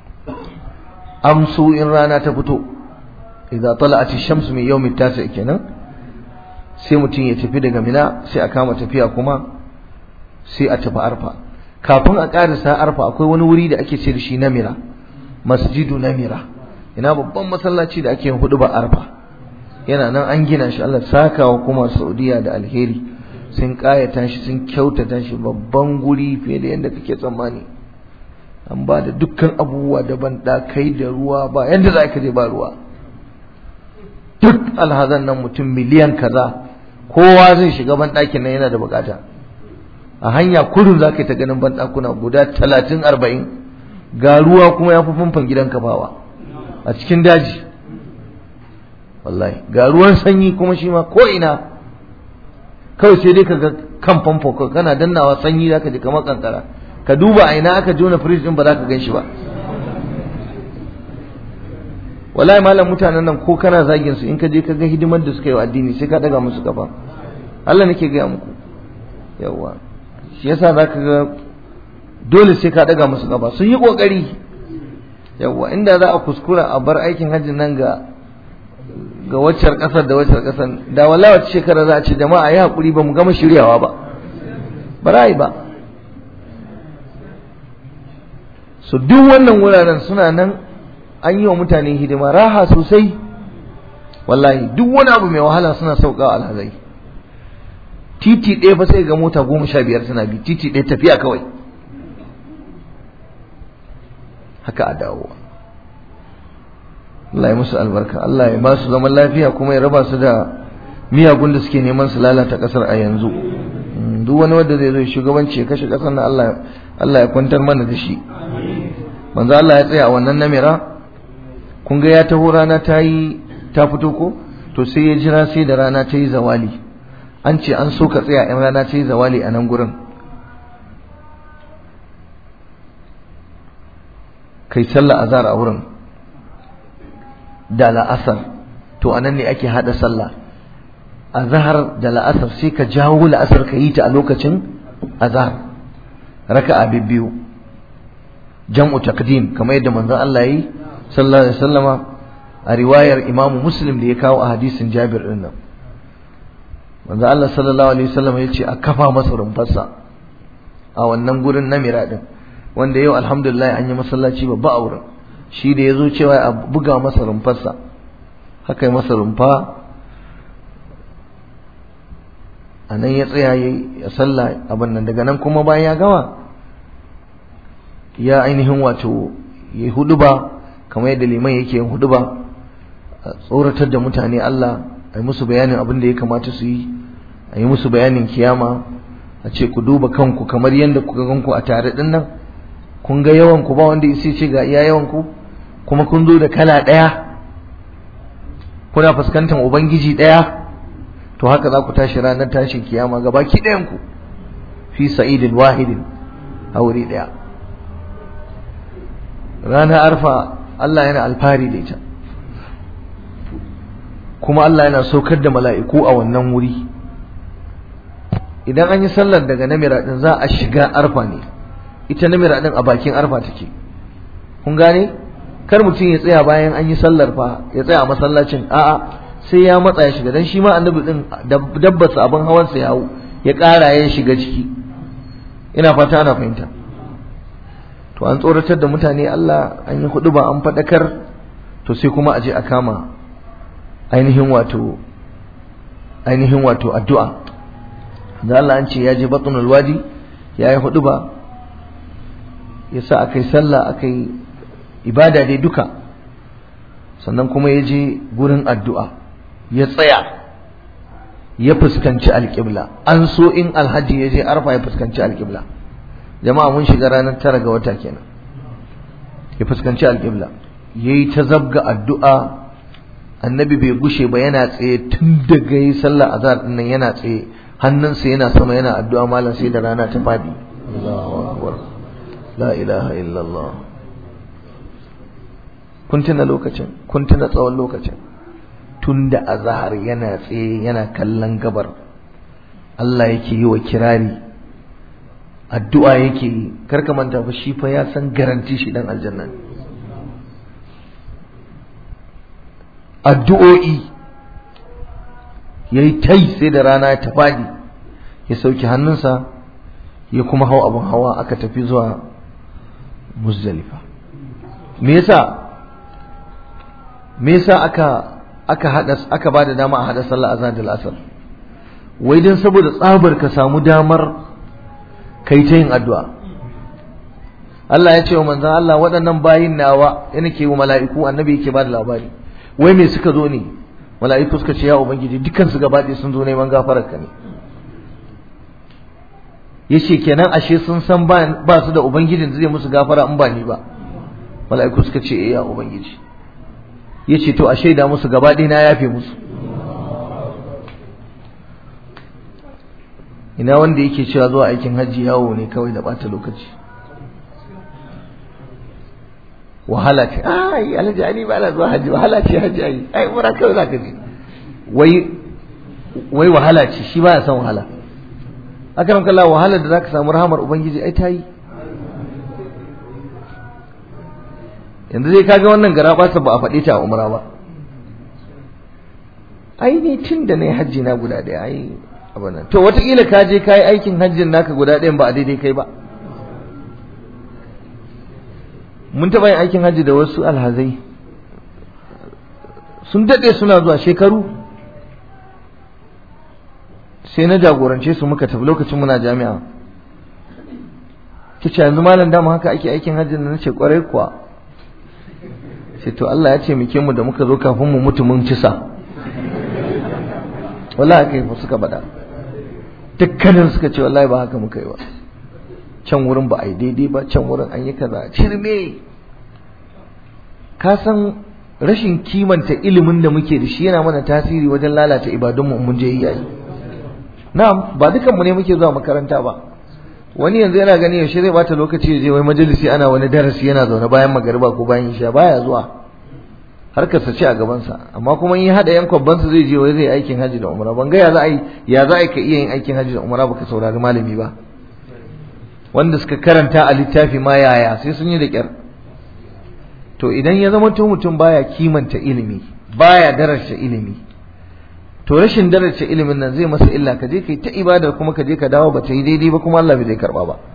amsu in rana ta fito idza tala'at ash-shams min yawm at-tasi' kenan sai mutum ya tafi daga mina sai a kama tafiya kuma sai a tafi arfa kafin a karisa arfa akwai wani wuri da ake ce da shi namira masjidu namira ina babban masallaci da ake yin hudu ba arfa yana nan an gina shi Allah sakawa kuma Saudiya da alheri sun kayata shi sun kyautata shi babban guri fiye da yadda kake tsammani an ba da dukkan abubuwa daban kai da ruwa ba yadda za ka je ba ruwa duk alhazan nan mutum miliyan kaza kowa zai shiga banɗakin nan yana da bukata a hanya kurin za ka yi ta ganin banɗakuna guda talatin arba'in ga ruwa kuma ya fi famfan gidan kafawa a cikin daji wallahi ga ruwan sanyi kuma shi ma ko ina kawai sai dai ka ga kan famfo kana dannawa sanyi za ka ji kamar kankara ka duba a ina aka jona firij din ba za ka gan shi ba wallahi malam mutanen nan ko kana zagin su in ka je ka ga hidimar da suka yi wa addini sai ka daga musu kafa Allah nake gaya muku yawa shi yasa za ka ga dole sai ka daga musu kafa sun yi kokari yawa inda za a kuskura a bar aikin hajji nan ga ga waccar kasar da waccar kasar da wallahi wacce shekara za a ce jama'a yi hakuri ba mu gama shiryawa ba ba ra'ayi ba so duk wannan wuraren suna nan an yi wa mutane hidima raha sosai wallahi duk wani abu mai wahala suna sauka alhazai titi ɗaya fa sai ga mota goma sha biyar suna bi titi ɗaya tafiya kawai haka a dawowa Allah ya musu albarka Allah ya ba su zaman lafiya kuma ya raba su da miyagun da suke neman su lalata ƙasar a yanzu duk wani wanda zai zo shugabanci ya kashe ƙasar na Allah Allah ya kwantar mana da shi manzo Allah ya tsaya a wannan namira kun ga ya taho rana ta yi ta fito ko to sai ya jira sai da rana ta yi zawali an ce an so ka tsaya in rana ta yi zawali a nan gurin kai sallah azhar a wurin da la'asar to anan ne ake hada sallah azhar da la'asar sai ka jawo la'asar ka yi ta a lokacin azhar raka'a biyu jam'u taqdim kamar yadda manzon Allah yi sallallahu alaihi wasallama a riwayar Imam Muslim da ya kawo a hadisin Jabir din nan manzon Allah sallallahu alaihi wasallama ya ce a kafa masa rumfarsa a wannan gurin namira din wanda yau alhamdulillah an yi masallaci babba a wurin shi da ya zo cewa a buga masa rumfarsa haka yi masa rumfa a nan ya tsaya ya sallah abin nan daga nan kuma bayan ya gama ya ainihin wato ya hudu ba kamar yadda liman yake yin hudu ba a tsoratar da mutane Allah a yi musu bayanin abin da ya kamata su yi a yi musu bayanin kiyama a ce ku duba kanku kamar yadda kuka ganku a tare din nan kun ga yawan ku ba wanda isi ce ga iya yawan ku kuma kun zo da kala ɗaya kuna fuskantar ubangiji ɗaya to haka za ku tashi ranar tashin kiyama ga baki ɗayan ku fi sa'idin wahidin a wuri ɗaya ranar arfa Allah yana alfahari da ita kuma Allah yana saukar da mala'iku a wannan wuri idan an yi sallar daga namira din za a shiga arfa ne ita namira din a bakin arfa take kun gane kar mutum ya tsaya bayan an yi sallar fa ya tsaya a masallacin a'a sai ya matsa ya shiga dan shi ma annabi din dabbasa abin hawan sa ya hau ya ƙara ya shiga ciki ina fata ana fahimta to an tsoratar da mutane Allah an yi hudu ba an faɗakar to sai kuma a je a kama ainihin wato ainihin wato addu'a da Allah an ce ya je batnul wadi ya yi hudu ba ya sa aka yi sallah aka yi ibada dai duka sannan kuma ya je gurin addu'a ya tsaya ya fuskanci alƙibla an so in alhaji ya je arfa ya fuskanci alƙibla jama'a mun shiga ranar tara ga wata kenan ya fuskanci alƙibla ya yi ta zabga addu'a annabi bai gushe ba yana tsaye tun daga yi sallah azhar din nan yana tsaye hannunsa yana sama yana addu'a malam sai da rana ta fadi Allahu akbar la ilaha illallah kun tuna lokacin kun tuna tsawon lokacin tun da azhar yana tsaye yana kallon gabar Allah yake yi wa kirari addu'a yake yi karka manta fa shi fa ya san garanti shi dan aljanna addu'o'i yayi tai sai da rana ya tafadi ya sauki hannunsa ya kuma hau abin hawa aka tafi zuwa muzdalifa me yasa me yasa aka aka hada aka bada dama a hada sallah azan da asar wai dan saboda tsabar ka samu damar kai ta yin addu'a Allah ya ce wa manzon Allah waɗannan bayin nawa yana ke wa mala'iku annabi yake bada labari wai me suka zo ne mala'iku suka ce ya ubangiji dukkan su gaba sun zo neman gafarar ka ne yace kenan ashe sun san ba su da ubangijin da zai musu gafara in ba ni ba mala'iku suka ce eh ya ubangiji yace to a shaida musu gaba ɗaya na yafe musu ina wanda yake cewa zuwa aikin hajji yawo ne kawai da bata lokaci wahala ce ai alhaji ali ba na zuwa hajji wahala ce hajji ai ai umra kawai zaka je wai wai wahala ce shi baya son wahala akan kalla wahala da zaka samu rahamar ubangiji ai tayi yanzu dai kaga wannan gara ba ba a faɗe ta a umra ba ai ni tun da nayi hajji na guda ɗaya ai abana to wataƙila ka je ka yi aikin hajjin naka guda ɗayan ba a daidai kai ba mun taɓa yin aikin hajji da wasu alhazai sun daɗe suna zuwa shekaru sai na jagorance su muka tafi lokacin muna jami'a kice yanzu malam dama haka ake aikin hajjin da nace kwarai kuwa sai to Allah ya ce muke mu da muka zo kafin mu mutu mun cisa wallahi haka yi suka bada dukkanin suka ce wallahi ba haka muka yi ba can wurin ba a yi daidai ba can wurin an yi kaza cirme ka san rashin kimanta ilimin da muke da shi yana mana tasiri wajen lalata ibadunmu mun je yi na'am ba dukanmu ne muke zuwa makaranta ba wani yanzu yana gani yaushe zai bata lokaci ya je wai majalisi ana wani darasi yana zaune bayan magariba ko bayan isha baya zuwa harkarsa ce a gabansa amma kuma in ya hada yan kwabbansa zai je wai zai aikin haji da umra ban ga ya za a yi ya za a ka iya yin aikin haji da umra baka saurari malami ba wanda suka karanta a littafi ma yaya sai sun yi da kyar to idan ya zama to mutum baya kimanta ilimi baya darasha ilimi to rashin darasha ilimin nan zai masa illa ka je kai ta ibada kuma ka je ka dawo ba ta yi daidai ba kuma Allah bai zai karba ba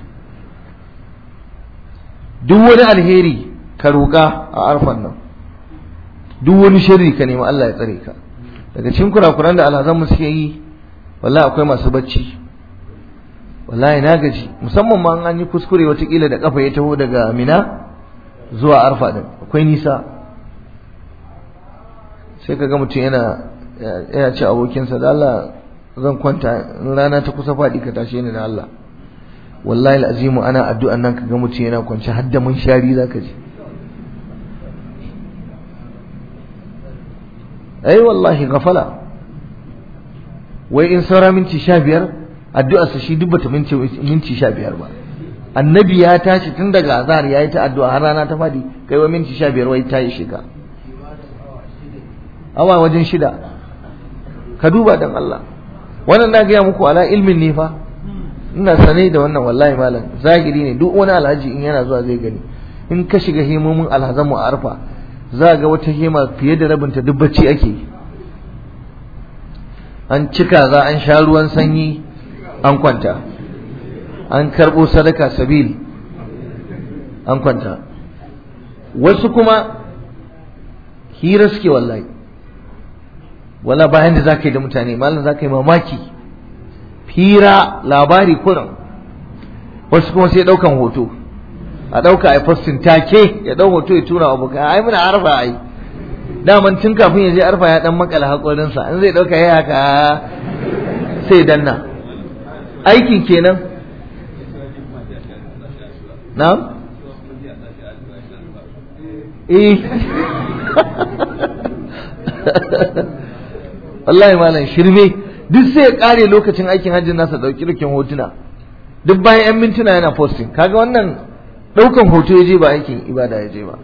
duk wani alheri ka roƙa a arfan nan duk wani sharri ka nemi Allah ya tsare ka daga cikin kurakuran da alhazan mu suke yi wallahi akwai masu bacci wallahi na gaji musamman ma an yi kuskure watakila da kafa ya taho daga Mina zuwa Arfa din akwai nisa sai kaga mutum yana yana ce abokinsa da Allah zan kwanta in rana ta kusa faɗi ka tashe ni da Allah wallahi al'azimu ana addu'an nan kaga mutum yana kwance har da mun shari zaka ji ai wallahi gafala wai in saura minti sha biyar addu'arsa shi duk bata minti minti sha biyar ba annabi ya tashi tun daga azhar yayi ta addu'a har rana ta fadi kai wa minti sha biyar wai ta yi shiga awa wajen shida ka duba dan Allah wannan na gaya muku ala ilmin ne fa ina sane da wannan wallahi malam zahiri ne duk wani alhaji in yana zuwa zai gani in ka shiga himomin alhazan mu a arfa za ga wata hima fiye da rabinta duk bacci ake an cika za an sha ruwan sanyi an kwanta an karɓo sadaka sabil an kwanta wasu kuma hira suke wallahi wala bayan da za ka yi da mutane malam za ka yi mamaki hira labari kuran wasu kuma sai ɗaukan hoto a ɗauka a postin take ya ɗau hoto ya tura wa abokan ai muna arfa ai daman tun kafin ya je arfa ya ɗan makala haƙorinsa in zai ɗauka ya haka sai danna aikin kenan na eh wallahi malam shirme duk sai ya kare lokacin aikin hajjin nasa dauki rikin hotuna duk bayan yan mintuna yana posting kaga wannan daukan hoto ya je ba aikin ibada ya je ba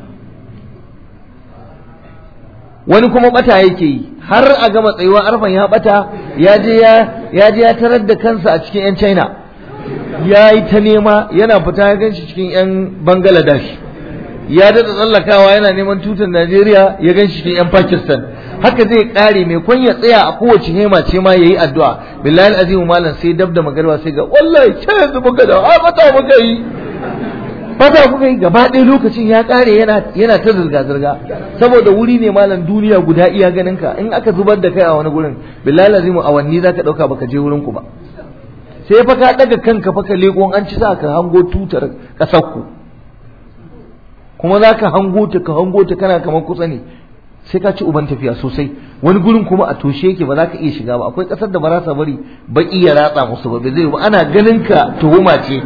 wani kuma bata yake yi har a gama tsayuwa arfan ya bata ya je ya ya je ya tarar da kansa a cikin yan china ya yi ta nema yana fita ya gan shi cikin 'yan bangladesh ya daɗa tsallakawa yana neman tutar najeriya ya gan shi cikin 'yan pakistan haka zai ƙare mai kwan ya tsaya a kowace hema ce ma ya yi addu'a billahi azimu malam sai dab da magarba sai ga wallahi ce yanzu muka da a mata muka yi fata kuka yi gaba ɗaya lokacin ya ƙare yana yana ta zirga zirga saboda wuri ne malam duniya guda iya ganin ka in aka zubar da kai a wani gurin billahi azimu awanni zaka ɗauka baka je wurin ku ba sai fa ka daga kanka fa ka leko an ci za ka hango tutar ƙasar ku kuma za ka hango ta ka hango ta kana kamar kusa ne sai ka ci uban tafiya sosai wani gurin kuma a toshe yake ba za ka iya shiga ba akwai ƙasar da ba za ta bari baki ya ratsa musu ba bai zai ba ana ganin ka tuhuma ce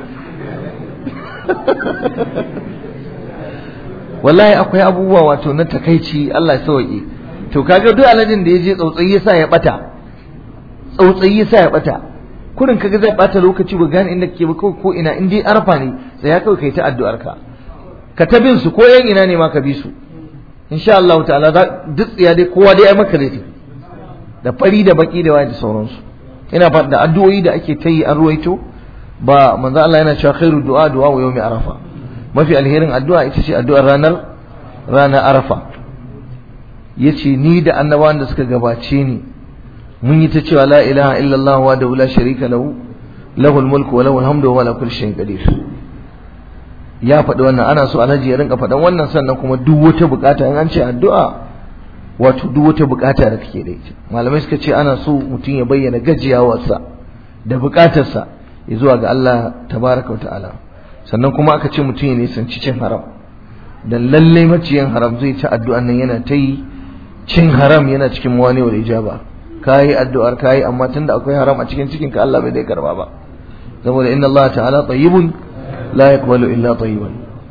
wallahi akwai abubuwa wato na takaici Allah ya sauke to kaga duk aladin da ya je tsautsayi yasa ya bata tsautsayi yasa ya bata kurin kaga zai bata lokaci ba gane inda kake ba ko ina in dai arfa ne sai ya kawai kai ta addu'ar ka ka ta bin su ko yan ina ne ma ka bi su insha Allah ta'ala duk tsiya dai kowa dai ai maka zai da fari da baki da waye da sauransu ina fata da addu'o'i da ake ta yi an ruwaito ba manzo Allah yana cewa khairu du'a du'a wa yawmi arafa mafi alherin addu'a ita ce addu'ar ranar ranar arafa yace ni da annabawan da suka gabace ni mun yi ta cewa la ilaha illallah wa da la sharika lahu lahul mulku wa lahul hamdu wa ala kulli shay'in qadir ya faɗi wannan ana so alhaji ya rinka faɗan wannan sannan kuma duk wata bukata in an ce addu'a wato duk wata bukata da kake da ita malamai suka ce ana so mutum ya bayyana gajiyawarsa da bukatarsa ya zuwa ga Allah tabaraka wa ta'ala sannan kuma aka ce mutum ya nisanci cin haram dan lalle maciyin haram zai ci addu'an nan yana ta yi cin haram yana cikin wani wal ijaba kayi addu'ar kayi amma tunda akwai haram a cikin cikin ka Allah bai zai karba ba saboda inna Allah ta'ala tayyibun la yaqbalu illa tayyiban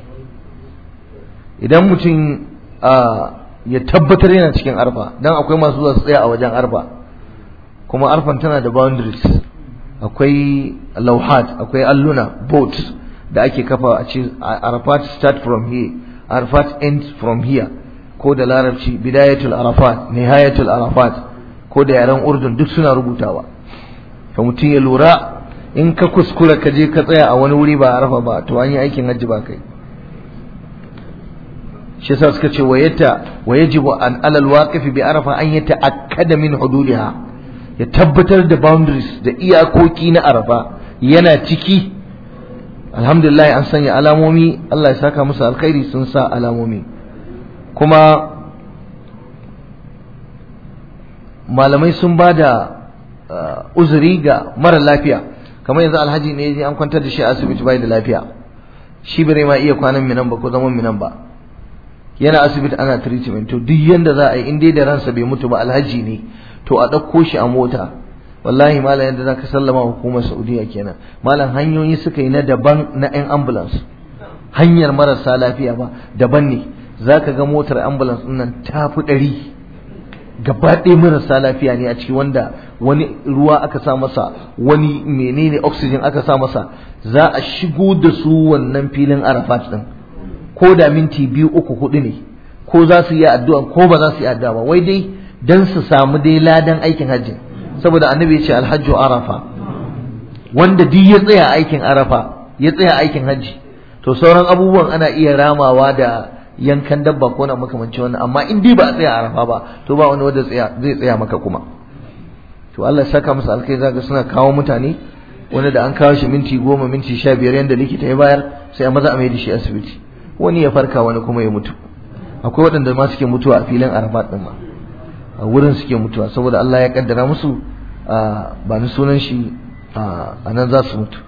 idan mutum ya tabbatar yana cikin arfa dan akwai masu zuwa su tsaya a wajen arfa kuma arfan tana da boundaries akwai lauhat akwai alluna boats da ake kafa a ce arafat start from here arafat end from here ko da larabci bidayatul arafat nihayatul arafat ko da yaren urdun duk suna rubutawa ka mutum ya lura in ka kuskura ka je ka tsaya a wani wuri ba arafa ba to an yi aikin hajji ba kai shi yasa suka ce wayata wayajibu an alal waqifi bi arafa an yata'akkada min hududiha ya tabbatar da boundaries da iyakoki na arafa yana ciki alhamdulillah an sanya alamomi Allah ya saka musu alkhairi sun sa alamomi kuma malamai sun ba da uzuri ga mara lafiya kamar yanzu alhaji ne ya an kwantar da shi a asibiti bai da lafiya shi bai ma iya kwanan minan ba ko zaman minan ba yana asibiti ana treatment to duk yanda za a yi in dai da ransa bai mutu ba alhaji ne to a ɗauko shi a mota wallahi malam yadda zaka sallama hukumar Saudiya kenan malam hanyoyi suka yi na daban na yan ambulance hanyar marasa lafiya ba daban ne zaka ga motar ambulance din nan ta fi ɗari gaba ɗaya marasa lafiya ne a ciki wanda wani ruwa aka sa masa wani menene oxygen aka sa masa za a shigo da su wannan filin arafat din ko da minti biyu uku hudu ne ko za su yi addu'a ko ba za su yi addu'a ba wai dai dan su samu dai ladan aikin hajji saboda annabi ya ce alhajju arafa wanda duk ya tsaya aikin arafa ya tsaya aikin hajji to sauran abubuwan ana iya ramawa da yankan dabba ko na makamanci wannan amma in dai ba a tsaya arafa ba to ba wani wanda zai tsaya maka kuma to Allah ya saka musu alkai zaka suna kawo mutane wanda da an kawo shi minti goma minti sha biyar yanda likita ya bayar sai a maza a mai da shi asibiti wani ya farka wani kuma ya mutu akwai waɗanda ma suke mutuwa a filin arafat ɗin ma a wurin suke mutuwa saboda Allah ya kaddara musu ba ni sunan shi a nan za su mutu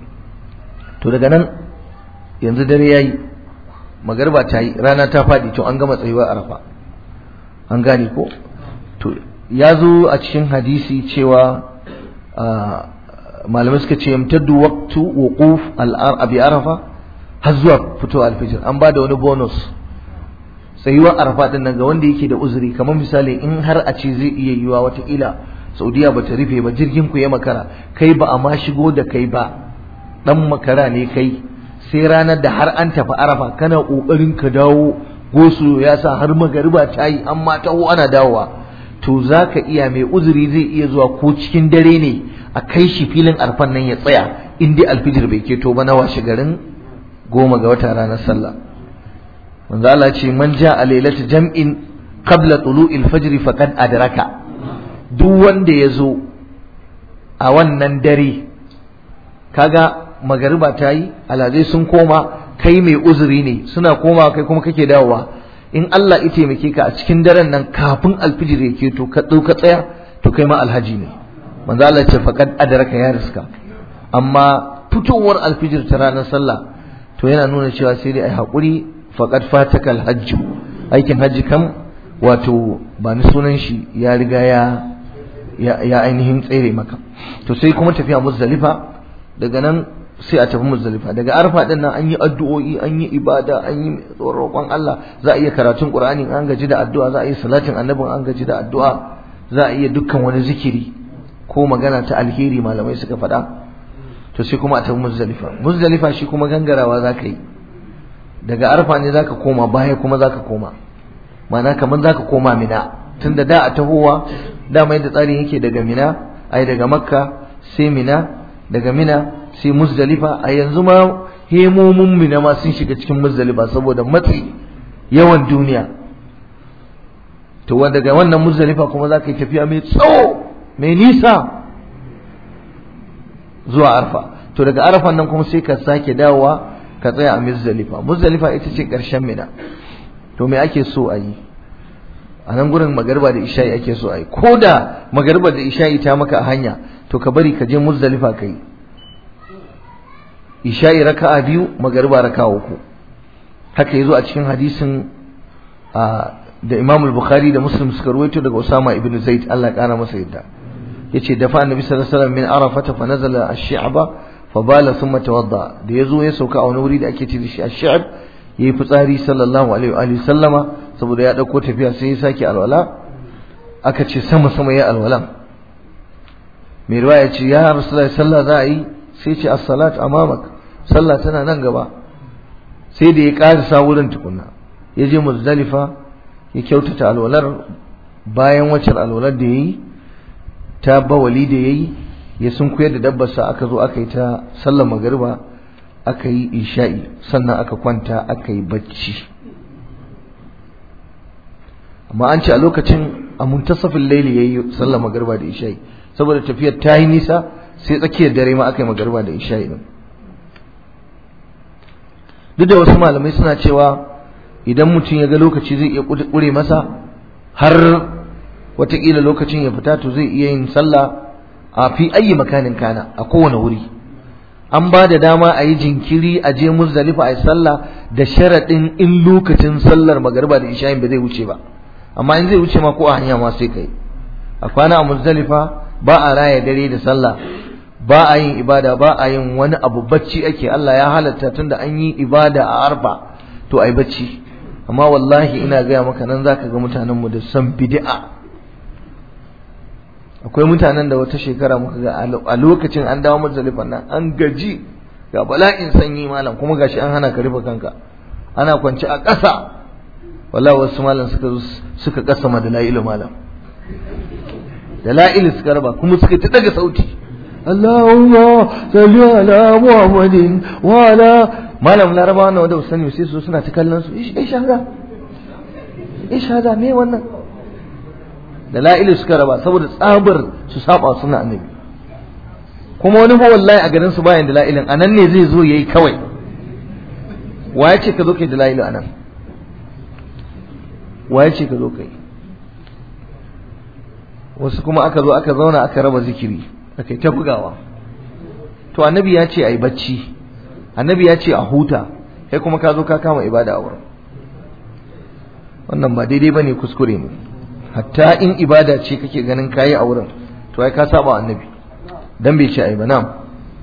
to daga nan yanzu dare ya yi magarba ta yi rana ta faɗi to an gama tsayuwar arafa an gane ko to ya zo a cikin hadisi cewa malamai suka ce yamtaddu waqtu wuquf al-abi arafa har zuwa fito alfijir an ba da wani bonus tsayuwar arafa din nan ga wanda yake da uzuri kamar misali in har a ce zai iya yiwa watakila saudiya ba ta rufe ba jirgin ku ya makara kai ba a ma shigo da kai ba dan makara ne kai sai ranar da har an tafi arafa kana kokarin ka dawo gosu ya sa har magariba ta yi an ma taho ana dawowa to zaka iya mai uzuri zai iya zuwa ko cikin dare ne a kai shi filin arfan nan ya tsaya in dai alfijir bai keto ba na washe garin goma ga wata ranar sallah manzo Allah ce man ja'a lailata jam'in qabla tulu'il fajr faqad adraka duk wanda ya zo a wannan dare kaga magariba ta yi alhazai sun koma kai mai uzuri ne suna koma kai kuma kake dawowa in Allah ya taimake ka a cikin daren nan kafin alfijir ya keto ka ka tsaya to kai ma alhaji ne manzo Allah ce faqad adraka ya riska amma fitowar alfijir ta ranar sallah to yana nuna cewa sai dai ai hakuri faqad fataka alhajj aikin hajji kam wato ba ni sunan shi ya riga ya ya ainihin tsere maka to sai kuma tafiya muzdalifa daga nan sai a tafi muzdalifa daga arfa din nan an yi addu'o'i an yi ibada an yi roƙon Allah za a iya karatun Qur'ani an gaji da addu'a za a yi salatin annabin an gaji da addu'a za a iya dukkan wani zikiri ko magana ta alheri malamai suka faɗa to sai kuma a tafi muzdalifa muzdalifa shi kuma gangarawa za ka yi daga arfa ne za ka koma baya kuma za ka koma ma'ana kamar za ka koma mina tunda da a tahowa dama yadda tsarin yake daga mina ai daga makka sai mina daga mina sai muzdalifa a yanzu ma hemomin mina ma sun shiga cikin muzdalifa saboda matsi yawan duniya to daga wannan muzdalifa kuma za ka yi tafiya mai tsawo mai nisa zuwa arfa to daga arfan nan kuma sai ka sake dawowa ka tsaya a muzdalifa muzdalifa ita ce ƙarshen mina to me ake so a yi a nan gurin magarba da isha'i ake so a yi ko da magarba da isha'i ta maka a hanya to ka bari ka je muzdalifa ka yi isha'i raka'a biyu magarba raka'a uku haka yazo a cikin hadisin da Imam al-Bukhari da Muslim suka ruwaito daga Usama ibn Zaid Allah kara masa yadda yace dafa annabi sallallahu alaihi wasallam min arafata fa nazala ash-shi'ba fa bala thumma tawadda da yazo ya sauka a wani wuri da ake ce da shi ash-shi'b yayi fitsari sallallahu alaihi wa alihi sallama saboda ya dauko tafiya sai ya sake alwala aka ce sama sama ya alwala mai riwaya ce ya rasulullahi sallah za a yi sai ce as-salat amamak sallah tana nan gaba sai da ya karisa wurin tukunna ya je muzdalifa ya kyautata alwalar bayan wacce alwalar da yayi ta bawali da yayi ya sun koyar da dabbarsa aka zo aka yi ta sallar magariba aka yi isha'i sannan aka kwanta aka yi bacci amma an ce a lokacin a muntasafin laili yayi sallar magariba da isha'i saboda tafiyar ta yi nisa sai tsakiyar dare ma aka yi magariba da isha'i din duk da wasu malamai suna cewa idan mutum ya ga lokaci zai iya ƙure masa har watakila lokacin ya fita to zai iya yin sallah a fi ayi makanin kana a kowane wuri an ba da dama a yi jinkiri a je muzdalifa a yi sallah da sharaɗin in lokacin sallar magariba da isha'in ba zai wuce ba amma in zai wuce ma ko a hanya ma sai kai a kwana a muzdalifa ba a raya dare da sallah ba a yin ibada ba a yin wani abu bacci ake Allah ya halatta tunda an yi ibada a arfa to ai bacci amma wallahi ina gaya maka nan zaka ga mutanen mu da san bid'a akwai mutanen da wata shekara muka ga a lokacin an dawo muzdalifan nan an gaji ga bala'in sanyi malam kuma gashi an hana ka rufe kanka ana kwance a ƙasa wallahi wasu malam suka suka kasa madalailu malam dalailu suka raba kuma suka ta daga sauti Allahumma salli ala Muhammadin wa ala malam laraba wannan wanda sani sai su suna ta kallon su ish hada ish hada me wannan dalailu suka raba saboda tsabar su saba suna annabi kuma wani fa wallahi a garin su bayan dalailin anan ne zai zo yayi kawai waye ce ka zo kai dalailu anan waye ce ka zo kai wasu kuma aka zo aka zauna aka raba zikiri aka ta bugawa to annabi ya ce a yi bacci annabi ya ce a huta kai kuma ka zo ka kama ibada a wurin wannan ba daidai bane kuskure ne hatta in ibada ce kake ganin kayi a wurin to ai ka saba annabi dan bai ce ai ba na'am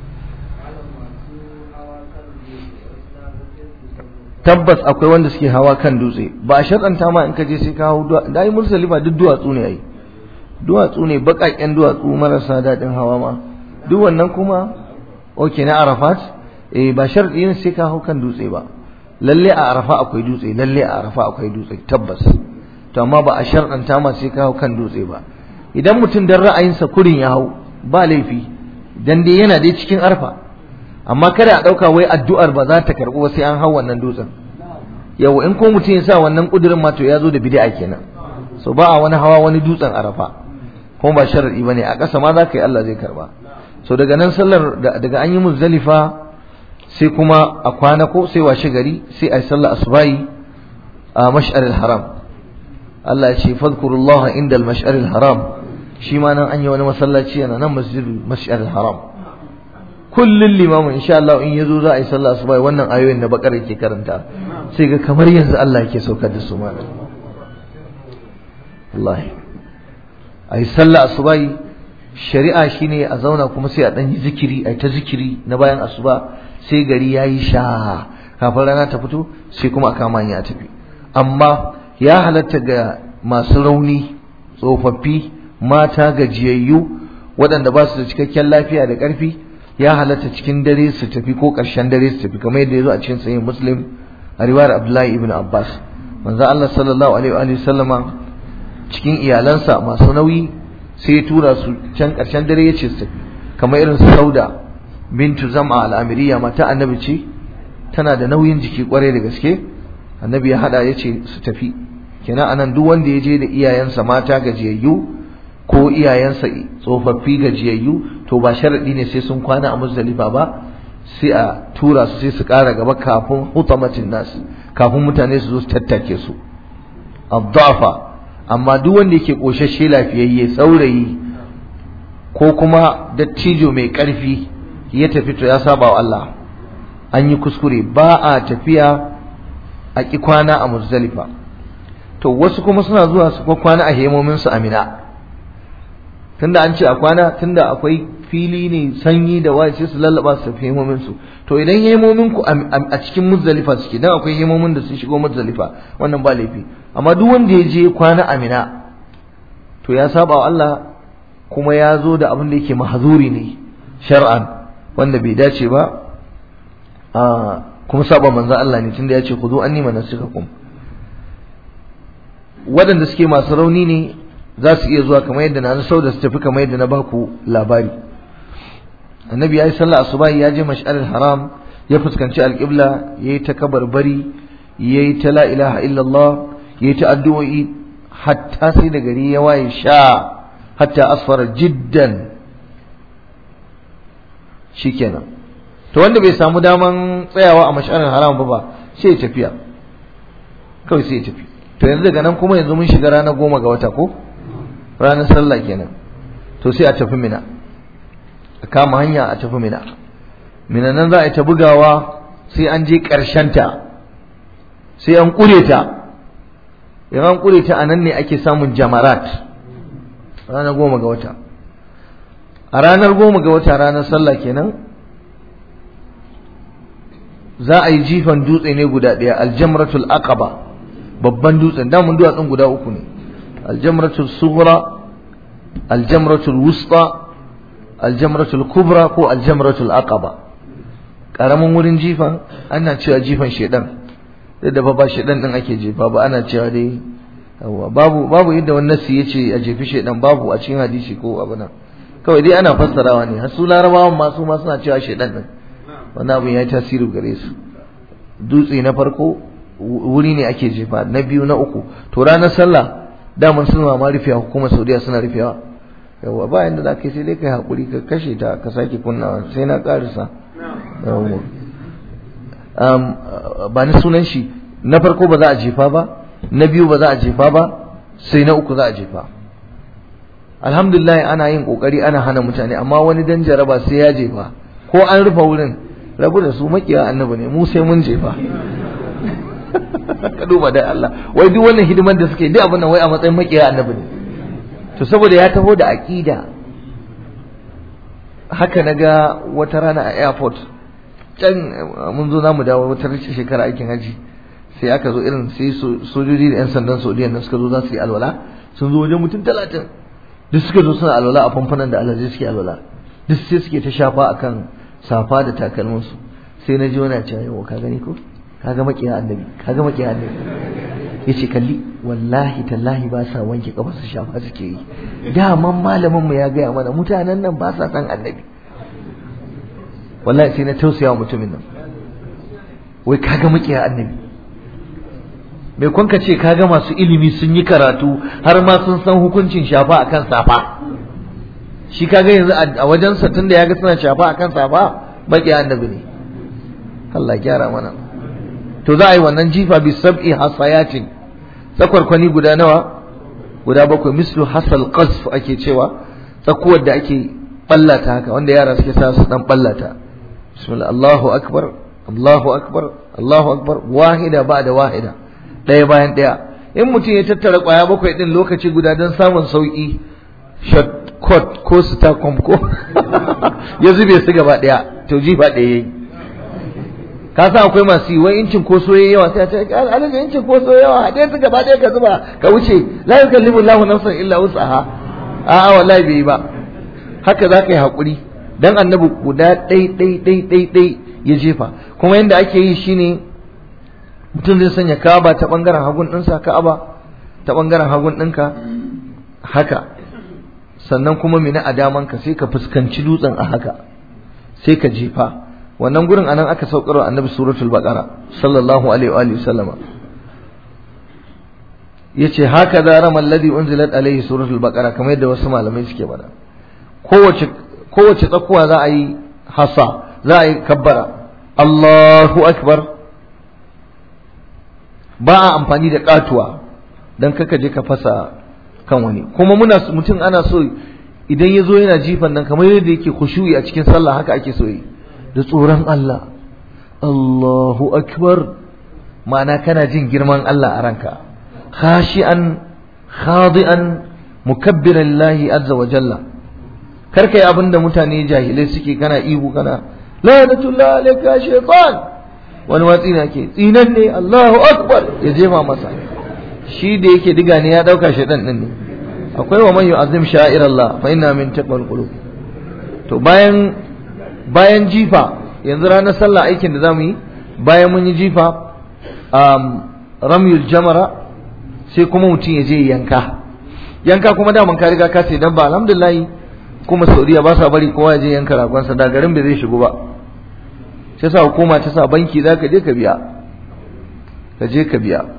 tabbas akwai wanda suke hawa kan dutse ba a shatsanta ma in ka je sai ka hau da yi mursalifa duk duwatsu ne ai duwatsu ne baƙaƙen duwatsu marasa daɗin hawa ma duk wannan kuma oke na arafat eh ba sharɗi ne sai ka hau kan dutse ba lalle a arafa akwai dutse lalle a arafa akwai dutse tabbas to amma ba a sharɗanta ma sai ka hau kan dutse ba idan mutum dan ra'ayinsa kurin ya hau ba laifi dan dai yana dai cikin arfa amma kada a ɗauka wai addu'ar ba za ta karɓu ba sai an hau wannan dutsen yau in ko mutum ya sa wannan ƙudurin ma to ya zo da bid'a kenan so ba a wani hawa wani dutsen arafa kuma ba sharadi bane a ƙasa ma za ka yi Allah zai karba so daga nan sallar daga an yi muzdalifa sai kuma a kwana ko sai washe gari sai a yi sallar asubahi a mash'aril haram Allah ya ce fadhkurullah inda al-mash'aril haram shi ma nan an yi wani masallaci yana nan masjidul mash'aril haram kullun limamin insha Allah in yazo za a yi sallar asubahi wannan ayoyin da bakar yake karanta sai ga kamar yanzu Allah yake saukar da su ma wallahi a yi sallah asubahi shari'a shine a zauna kuma sai a ɗan yi zikiri a ta zikiri na bayan asuba sai gari ya yi sha kafin rana ta fito sai kuma a kama ya tafi amma ya halatta ga masu rauni tsofaffi mata gajiyayyu waɗanda ba su da cikakken lafiya da ƙarfi ya halatta cikin dare su tafi ko ƙarshen dare su tafi kamar yadda ya zo a cikin sahih muslim a riwayar abdullahi ibn abbas manzo Allah sallallahu alaihi wa sallama cikin iyalansa masu nauyi sai ya tura su can ƙarshen dare ya ce su tafi kamar irin su sauda bintu zama al'amiriya mata annabi ce tana da nauyin jiki kwarai da gaske annabi ya hada ya ce su tafi kenan anan duk wanda ya je da iyayensa mata gajiyayyu ko iyayensa tsofaffi gajiyayyu to ba sharadi ne sai sun kwana a muzdalifa ba sai a tura su sai su ƙara gaba kafin hutamatin nasu kafin mutane su zo su tattake su abdafa amma duk wanda yake koshashe lafiyayye saurayi ko kuma dattijo mai ƙarfi ya tafi to ya saba wa Allah an yi kuskure ba a tafiya a ƙi kwana a muzdalifa to wasu kuma suna zuwa su kwana a hemomin su amina tunda an ce a kwana tunda akwai fili ne sanyi da waye sai su lallaba su tafi hemomin su to idan hemomin ku a cikin muzdalifa suke dan akwai hemomin da sun shigo muzdalifa wannan ba laifi amma duk wanda ya je kwana amina to ya saba wa Allah kuma ya zo da abin da yake mahzuri ne shar'an wanda bai dace ba a kuma saba manzo Allah ne tunda ya ce khudhu anni manasikakum waɗanda suke masu rauni ne za su iya zuwa kamar yadda na sau da su tafi kamar yadda na baku labari annabi ya yi sallah asuba ya je mash'aril haram ya fuskanci alƙibla ya yi ta kabarbari ya yi ta la ilaha illallah ya yi ta addu'o'i hatta sai da gari ya waye sha hatta asfara jiddan shikenan to wanda bai samu daman tsayawa a mash'aril haram ba ba sai ya tafiya kawai sai ya tafi to yanzu daga nan kuma yanzu mun shiga ranar goma ga wata ko ranar sallah kenan to sai a tafi mina a kama hanya a tafi mina mina nan za a yi ta bugawa sai an je ta sai an ƙure ta in an ƙure ta a nan ne ake samun jamarat ranar goma ga wata a ranar goma ga wata ranar sallah kenan za a yi jifan dutse ne guda ɗaya aljamratul aqaba babban dutsen damun duwatsun guda uku ne aljamratul sughra aljamratul wusta aljamratul kubra ko aljamratul aqaba karamin wurin jifan ana cewa jifan shedan da da ba shedan din ake jefa ba ana cewa dai babu babu yadda wani nasi yace a jefi shedan babu a cikin hadisi ko abu nan kawai dai ana fassarawa ne har su larabawan ma su ma suna cewa shedan din wannan abin ya yi tasiri gare su dutse na farko wuri ne ake jefa na biyu na uku to ranar sallah daman suna ma rufewa hukumar saudiya suna rufewa yawa ba yanda za ka yi sai dai kai haƙuri ka kashe ta ka sake kunnawa sai na ƙarisa ba ni sunan shi na farko ba za a jefa ba na biyu ba za a jefa ba sai na uku za a jefa alhamdulillah ana yin ƙoƙari ana hana mutane amma wani dan jaraba sai ya jefa ko an rufe wurin rabu da su makiya annabi ne mu sai mun jefa ka duba da Allah wai duk wannan hidimar da suke duk abin nan wai a matsayin makiya annabi ne to saboda ya taho da aqida haka naga wata rana a airport can mun zo zamu dawo wata shekara aikin haji sai aka zo irin sai sojoji da yan sandan Saudiya nan suka zo za su yi alwala sun zo wajen mutum talatin duk suka zo suna alwala a famfanan da alhaji suke alwala duk sai suke ta shafa akan safa da takalminsu sai na ji wani cewa yau ka gani ko kaga makiya annabi kaga makiya annabi yace kalli wallahi tallahi ba sa wanke kafa su shafa suke yi daman malamin mu ya gaya mana mutanen nan ba sa san annabi wallahi sai na tausaya wa mutumin nan wai kaga mukiya annabi mai kwanka ce kaga masu ilimi sun yi karatu har ma sun san hukuncin shafa akan safa shi kaga yanzu a wajensa tunda ya ga suna shafa akan safa makiya annabi ne Allah gyara mana to za a yi wannan jifa bi sab'i hasayatin tsakwarkwani guda nawa guda bakwai mislu hasal qasf ake cewa tsakuwar da ake ballata haka wanda yara suke sa su dan ballata bismillah Allahu akbar Allahu akbar Allahu akbar wahida ba'da wahida daya bayan daya in mutum ya tattara kwaya bakwai din lokaci guda don samun sauki shortcut ko stacom ko ya zube su gaba daya to jifa daya yayi ka san akwai masu yi wai incin ko soye yawa sai a ce alaji incin ko soye yawa haɗe su gaba ɗaya ka zuba ka wuce la yukallimu Allahu nafsan illa wus'aha a'a wallahi bai yi ba haka za ka yi haƙuri dan annabi guda ɗai ɗai ɗai ɗai ɗai ya jefa kuma yadda ake yi shine mutum zai sanya ka'aba ta ɓangaren hagun ɗinsa ka'aba ta ɓangaren hagun ɗinka haka sannan kuma mina a damanka sai ka fuskanci dutsen a haka sai ka jefa wannan gurin anan aka saukarwa annabi suratul baqara sallallahu alaihi wa sallama yace haka da ramal ladhi unzilat alaihi suratul baqara kamar yadda wasu malamai suke bada kowace kowace tsakuwa za a yi hasa za a yi kabbara Allahu akbar ba a amfani da katuwa dan kaka je ka fasa kan wani kuma muna mutum ana so idan ya zo yana jifan nan kamar yadda yake khushu'i a cikin sallah haka ake so yi da tsoron Allah Allahu akbar ma'ana kana jin girman Allah a ranka khashi'an khadi'an mukabbiran lillahi azza wa jalla karkai abinda mutane jahilai suke kana ihu kana lanatullah alayka shaytan wani watsi na ke tsinan ne Allahu akbar ya jefa masa shi da yake diga ne ya dauka shaytan din ne akwai wa man yu'azzim sha'ir Allah fa inna min taqwal qulub to bayan bayan jifa yanzu ranar sallah aikin da zamu yi bayan mun yi jifa um, ramyul jamara sai kuma mutum ya je yanka yanka kuma daman ka riga ka sai dan ba alhamdulillah kuma Saudiya ba sa bari kowa ya je yanka ragonsa da garin bai zai shigo ba sai sa hukuma ta sa banki za ka je ka biya ka je ka biya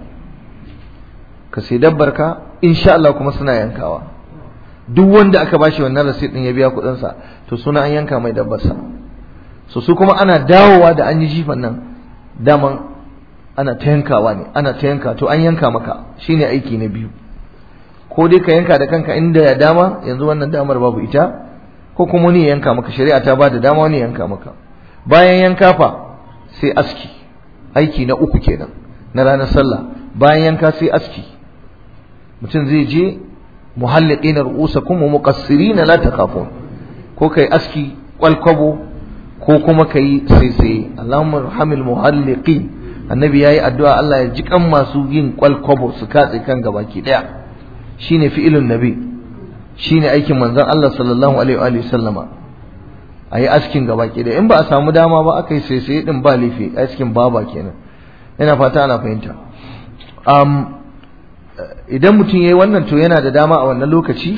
ka sai dabbar ka insha Allah kuma suna yankawa duk wanda aka bashi wannan receipt din ya biya kuɗin sa to suna an yanka mai dabbar sa so su kuma ana dawowa da an yi jifan nan daman ana ta yankawa ne ana ta yanka to an yanka maka shine aiki na biyu ko dai ka yanka da kanka inda ya dama yanzu wannan damar babu ita ko kuma wani yanka maka shari'a ta bada dama wani yanka maka bayan yanka fa sai aski aiki na uku kenan na ranar sallah bayan yanka sai aski mutum zai je muhalliqina ru'usakum wa muqassirina la takhafun ko kai aski kwalkwabo ko kuma kai sai Allahumma arhamil muhalliqin annabi yayi addu'a Allah ya ji kan masu yin kwalkwabo su katse kan gabaki daya shine fi'ilun nabi shine aikin manzon Allah sallallahu alaihi wa sallama ayi askin gabaki daya in ba a samu dama ba aka yi sai din ba lifi askin baba kenan ina fata ana fahimta um, idan mutum yayi wannan to yana da dama a wannan lokaci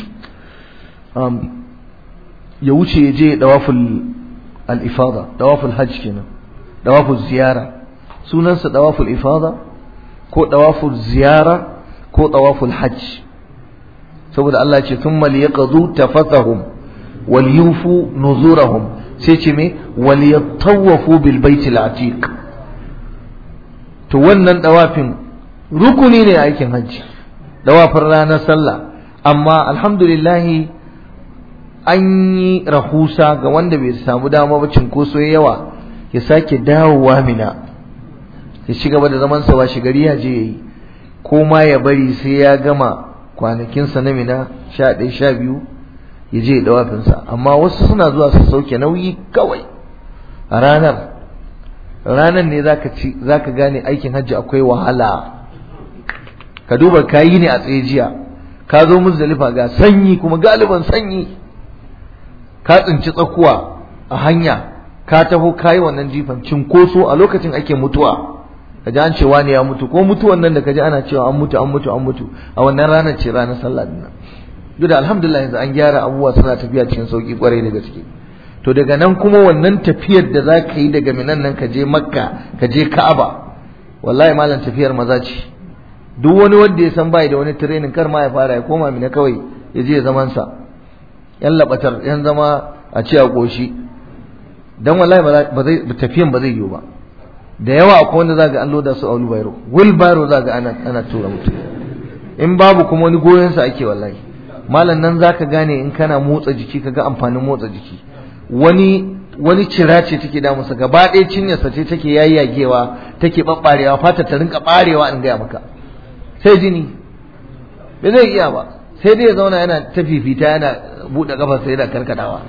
um, ya wuce ya je dawaful al-ifada dawaful hajj kenan dawaful ziyara sunansa dawaful ifada ko dawaful ziyara ko dawaful hajj saboda Allah ce thumma liyaqdu tafathahum wal yufu nuzurahum sai ce me wal yatawafu bil baitil atiq to wannan dawafin rukuni ne a aikin hajji dawafin ranar sallah amma alhamdulillah an yi rahusa ga wanda bai samu dama ba cinkoso yawa ya sake dawowa mina ya ci gaba da zaman sa washe gari ya je yayi ko ma ya bari sai ya gama kwanakinsa na mina sha ɗaya sha biyu ya je dawafinsa amma wasu suna zuwa su sauke nauyi kawai a ranar ranar ne zaka ci zaka gane aikin hajji akwai wahala ka duba kayi ne a tsaye jiya ka zo muzdalifa ga sanyi kuma galiban sanyi ka tsinci tsakuwa a hanya ka taho kayi wannan jifan cinkoso a lokacin ake mutuwa ka ji an cewa ne ya mutu ko mutuwan nan da ka ji ana cewa an mutu an mutu an mutu a wannan ranar ce ranar sallah din nan duk da alhamdulillah yanzu an gyara abubuwa suna tafiya cikin sauki kwarai da gaske to daga nan kuma wannan tafiyar da za ka yi daga minan nan ka je makka ka je ka'aba wallahi malam tafiyar maza ce duk wani wanda ya san bai da wani training kar ma ya fara ya koma mina kawai ya je zaman sa yan labatar yan zama a ci a koshi dan wallahi ba zai tafiyan ba zai yiwu ba da yawa akwai wanda zaga an loda su a wheelbarrow wheelbarrow zaga ana ana tura mutum in babu kuma wani goyon sa ake wallahi malam nan zaka gane in kana motsa jiki kaga amfanin motsa jiki wani wani cira ce take da musa gaba ɗaya cinyarsa ce take yayyagewa take babbarewa fata ta rinka barewa in gaya maka sai jini bai zai iya ba sai dai ya zauna yana ta fifita yana buɗe kafarsa yana karkadawa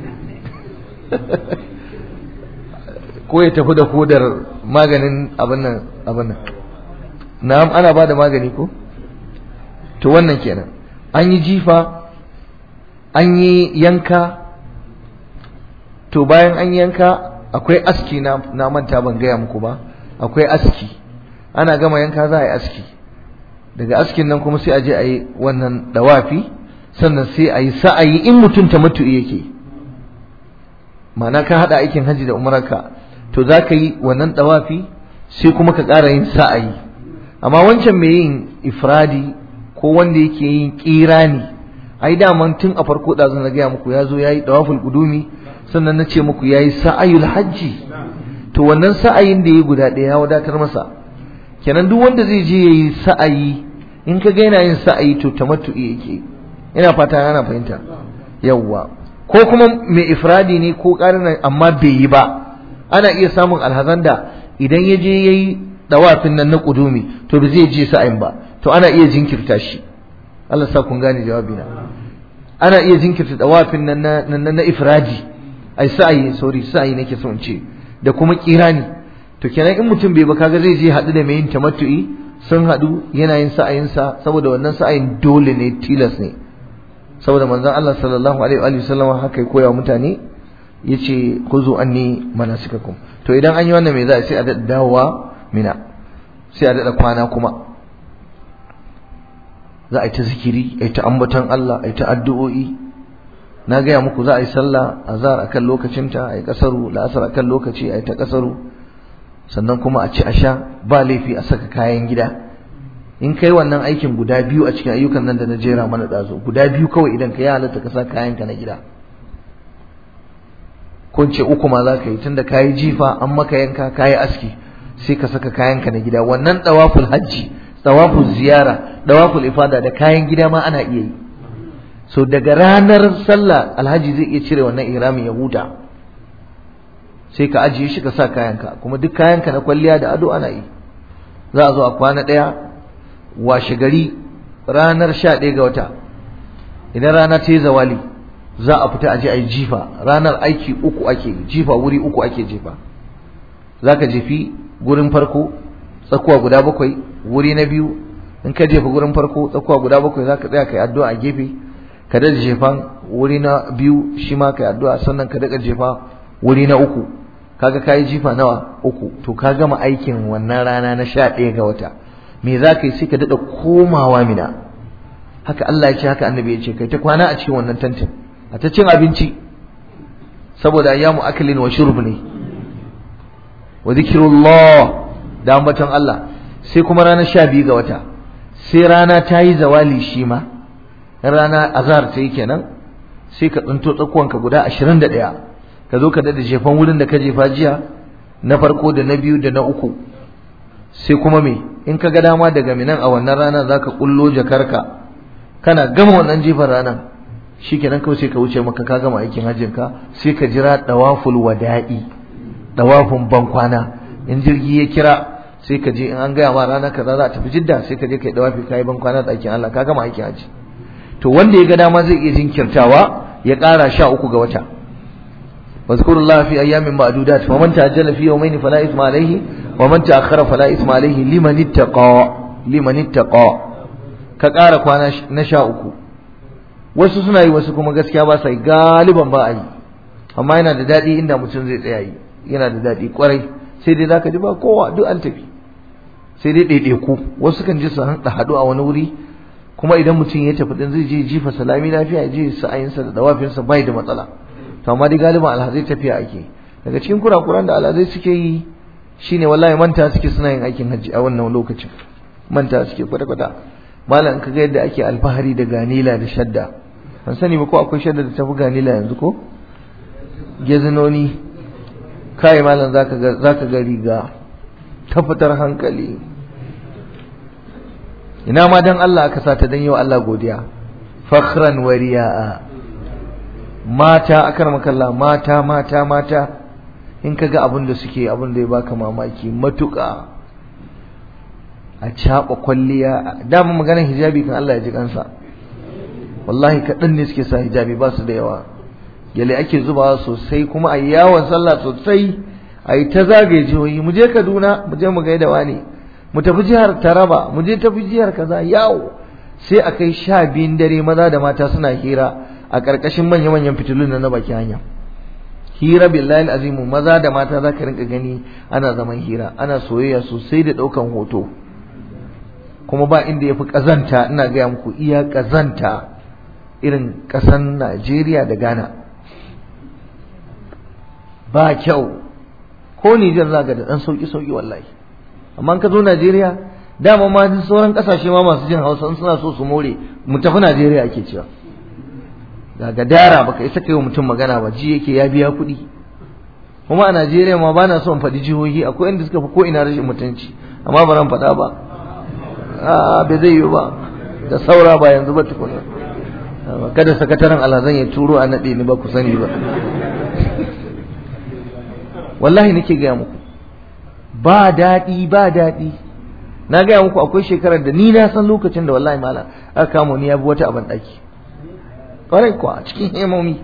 ko ya tafi da kodar maganin abin nan abin nan na'am ana ba da magani ko to wannan kenan an yi jifa an yi yanka to bayan an yanka akwai aski na, na manta ban gaya muku ba akwai aski ana gama yanka za a yi aski daga askin nan kuma sai a je a yi wannan dawafi sannan sai a yi sa'ayi in mutum ta mutu yake ma'ana ka haɗa aikin hajji da umararka to za ka yi wannan dawafi sai kuma ka ƙara yin sa'ayi amma wancan mai yin ifradi ko wanda yake yin ƙirani ai daman tun a farko ɗazu na gaya muku ya zo ya yi dawaful gudumi sannan na ce muku ya yi sa'ayul hajji to wannan sa'ayin da ya guda ɗaya ya wadatar masa kenan duk wanda zai je ya yi sa'ayi in ka ga yana yin sa'ayi to tamattu'i yake ina fata ana fahimta yawwa ko kuma mai ifradi ne ko ƙarin amma bai yi ba ana iya samun alhazan da idan ya je ya yi dawafin nan na ƙudumi to ba zai je sa'ayin ba to ana iya jinkirta shi Allah sa kun gane jawabina ana iya jinkirta dawafin nan na na ifradi ai sa'ayi sorry sa'ayi nake so in ce da kuma kirani to kenan in mutum bai ba kaga zai je haɗu da mai yin tamattu'i sun haɗu yana yin sa'ayinsa saboda wannan sa'ayin dole ne tilas ne saboda manzon Allah sallallahu alaihi wa sallam haka ya koya mutane yace khuzu anni manasikakum to idan an yi wannan me za a sai a daɗa dawowa mina sai a daɗa kwana kuma za a yi ta zikiri a yi ta ambaton Allah a yi ta addu'o'i na gaya muku za a yi sallah azhar akan lokacinta a yi kasaru la'asar akan lokaci a yi ta kasaru sannan kuma a ci a sha ba laifi a saka kayan gida in kai wannan aikin guda biyu a cikin ayyukan nan da na jera mana ɗazo guda biyu kawai idan ka yi halatta ka sa kayanka na gida ko ce uku ma za ka yi tunda ka yi jifa an maka yanka ka yi aski sai ka saka kayanka na gida wannan ɗawaful hajji ɗawaful ziyara ɗawaful ifada da kayan gida ma ana iya yi so daga ranar sallah alhaji zai iya cire wannan ihramin ya huta sai ka ajiye shi ka sa kayanka kuma duk kayanka na kwalliya da ado ana yi za a zo a kwana ɗaya washe gari ranar sha ɗaya ga wata idan rana ta yi zawali za a fita aje a yi jifa ranar aiki uku ake jifa wuri uku ake jefa za ka jefi gurin farko tsakuwa guda bakwai wuri na biyu in ka jefa gurin farko tsakuwa guda bakwai za ka tsaya ka yi addu'a a gefe ka daɗa jefan wuri na biyu shi ma ka yi addu'a sannan ka daɗa jefa wuri na uku kaga ka yi jifa nawa uku to ka gama aikin wannan rana na sha ɗaya ga wata me za ka yi sai ka daɗa komawa mina haka Allah ya ce haka annabi ya ce kai ta kwana a cikin wannan tantin a ta cin abinci saboda ayyamu aklin wa shurb ne wa zikrullah da ambaton Allah sai kuma ranar sha biyu ga wata sai rana ta yi zawali shi ma rana azhar ta yi kenan sai ka tsinto tsakuwanka guda ashirin da ɗaya ka zo ka daɗa jefan wurin da ka jefa jiya na farko da na biyu da na uku sai kuma me in ka ga dama daga minan a wannan rana za ka ƙullo jakarka kana gama wannan jefan ranar shi kenan kawai sai ka wuce maka ka gama aikin hajjinka sai ka jira ɗawaful wada'i ɗawafin bankwana in jirgi ya kira sai ka je in an gaya ma rana kaza za a tafi jidda sai ka je kai dawafi kai ban kwana da aikin Allah ka gama aikin haji to wanda ya ga dama zai iya jinkirtawa ya ƙara sha uku ga wata wazkurullaha fi ayyamin ma'dudat wa man ta'ajjala fi yawmayn fala ithma alayhi wa man ta'akhkhara fala ithma alayhi liman ittaqa liman ittaqa ka ƙara kwana na sha uku wasu suna yi wasu kuma gaskiya ba sa yi galiban ba a yi amma yana da daɗi inda mutum zai tsaya yi yana da daɗi kwarai sai dai zaka ji ba kowa duk an tafi sai dai ɗaiɗaiku wasu kan ji su haɗu a wani wuri kuma idan mutum ya tafi din zai je jifa salami lafiya ya je sa'ayinsa da dawafinsa bai da matsala to amma dai galiban alhazai tafiya ake daga cikin kurakuran da alhazai suke yi shine wallahi manta suke suna yin aikin hajji a wannan lokacin manta suke kwata-kwata malam ka ga yadda ake alfahari da ganila da shadda an sani ba ko akwai shadda da tafi ganila yanzu ko gezinoni kai malam zaka ga zaka ga riga ta fitar hankali ina ma dan Allah aka sata dan yau Allah godiya fakhran wa riya'a mata akarmakalla mata mata mata in kaga abin da suke abin da ya baka mamaki matuƙa a caɓa kwalliya dama maganar hijabi kan Allah ya ji kansa wallahi kaɗan ne suke sa hijabi ba su da yawa gyale ake zubawa sosai kuma a yawon sallah sosai a yi ta zagaye jihohi mu je kaduna mu je mu gaida wani mu tafi jihar taraba mu je tafi jihar kaza yawo sai a kai sha biyun dare maza da mata suna hira a ƙarƙashin manya-manyan fitilun na baki hanya hira billahi azimu maza da mata za ka rinka gani ana zaman hira ana soyayya sosai da ɗaukan hoto kuma ba inda ya fi ƙazanta ina gaya muku iya ƙazanta irin ƙasan najeriya da ghana ba kyau ko nijar za ga da ɗan sauƙi-sauƙi wallahi amma ka zo najeriya dama ma sauran ƙasashe ma masu jin hausa suna so su more mu tafi najeriya ake cewa ga gadara baka isa kai wa mutum magana ba ji yake ya biya kuɗi kuma a Najeriya ma bana son faɗi jihohi akwai inda suka fi ko ina rashin mutunci amma ba ran faɗa ba a bai zai yi ba da saura ba yanzu ba tukuna kada sakataren alhazan ya turo a naɗe ni ba ku sani ba wallahi nake gaya muku ba daɗi ba daɗi na gaya muku akwai shekarar da ni na san lokacin da wallahi malam aka kamo ni ya bi wata abin ɗaki kwarai kuwa cikin hemomi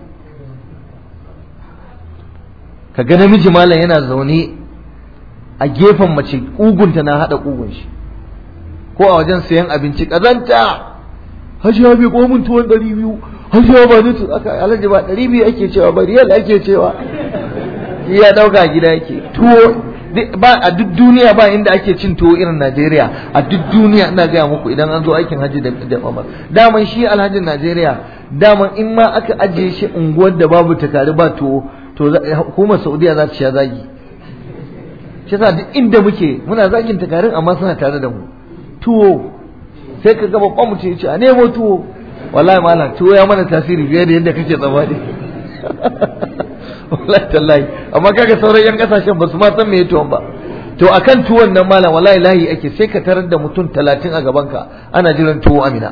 ka ga namiji malam yana zaune a gefen mace ƙugunta na haɗa ƙugun shi ko a wajen sayan abinci ƙazanta hajiya bai komin tuwon ɗari biyu hajiya ba ni aka alhaji ba ɗari biyu ake cewa ba riyal ake cewa ya ɗauka gida yake tuwo ba a duk duniya ba inda ake cin tuwo irin Najeriya a duk duniya ina gaya muku idan an zo aikin hajji da da Umar daman shi alhajin Najeriya daman in ma aka ajiye shi unguwar da babu takari ba tuwo to hukumar Saudiya za ta sha zagi shi yasa duk inda muke muna zagin takarin amma suna tare da mu tuwo sai ka ga babban mutum ya ce a nemo tuwo wallahi malam tuwo ya mana tasiri fiye da yadda kake tsammani wallahi tallahi amma kaga sauran yan kasashen ba su ma san me tuwon ba to akan tuwon nan malam wallahi lahi ake sai ka tarar da mutum talatin a gaban ka ana jiran tuwo amina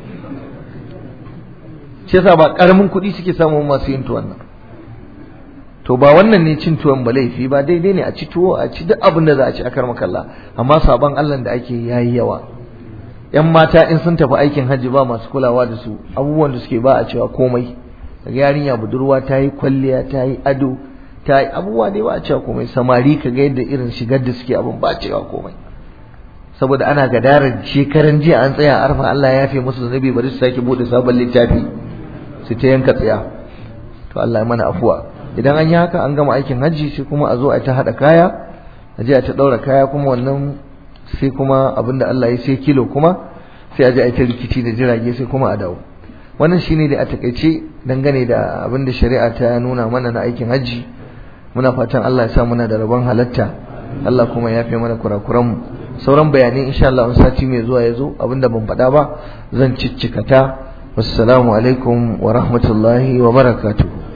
shi yasa ba karamin kuɗi suke samun masu yin tuwon nan to ba wannan ne cin tuwon ba laifi ba daidai ne a ci tuwo a ci duk abin da za a ci a karma kalla amma sabon Allah da ake yayi yawa yan mata in sun tafi aikin hajji ba masu kulawa da su abubuwan da suke ba a cewa komai kaga yarinya budurwa ta yi kwalliya ta yi ado ta yi abubuwa dai ba a cewa komai samari kaga yadda irin shigar da suke abin ba a cewa komai saboda ana gadarar shekaran jiya an tsaya arfa Allah ya yafe musu zanabi bari su sake bude sabon littafi su ta yanka tsaya to Allah ya mana afuwa idan an yi haka an gama aikin hajji sai kuma a zo a ta hada kaya a je a ta daura kaya kuma wannan sai kuma abinda Allah ya sai kilo kuma sai a je a ta rikici da jirage sai kuma a dawo wannan shine da a takaice dangane da abin da shari'a ta nuna mana na aikin hajji muna fatan Allah ya sa muna da rabon halatta Allah kuma ya fi mana kurakuran mu sauran bayanai insha Allah sati mai zuwa ya zo abinda ban faɗa ba zan ciccikata wassalamu alaikum wa rahmatullahi wa barakatuh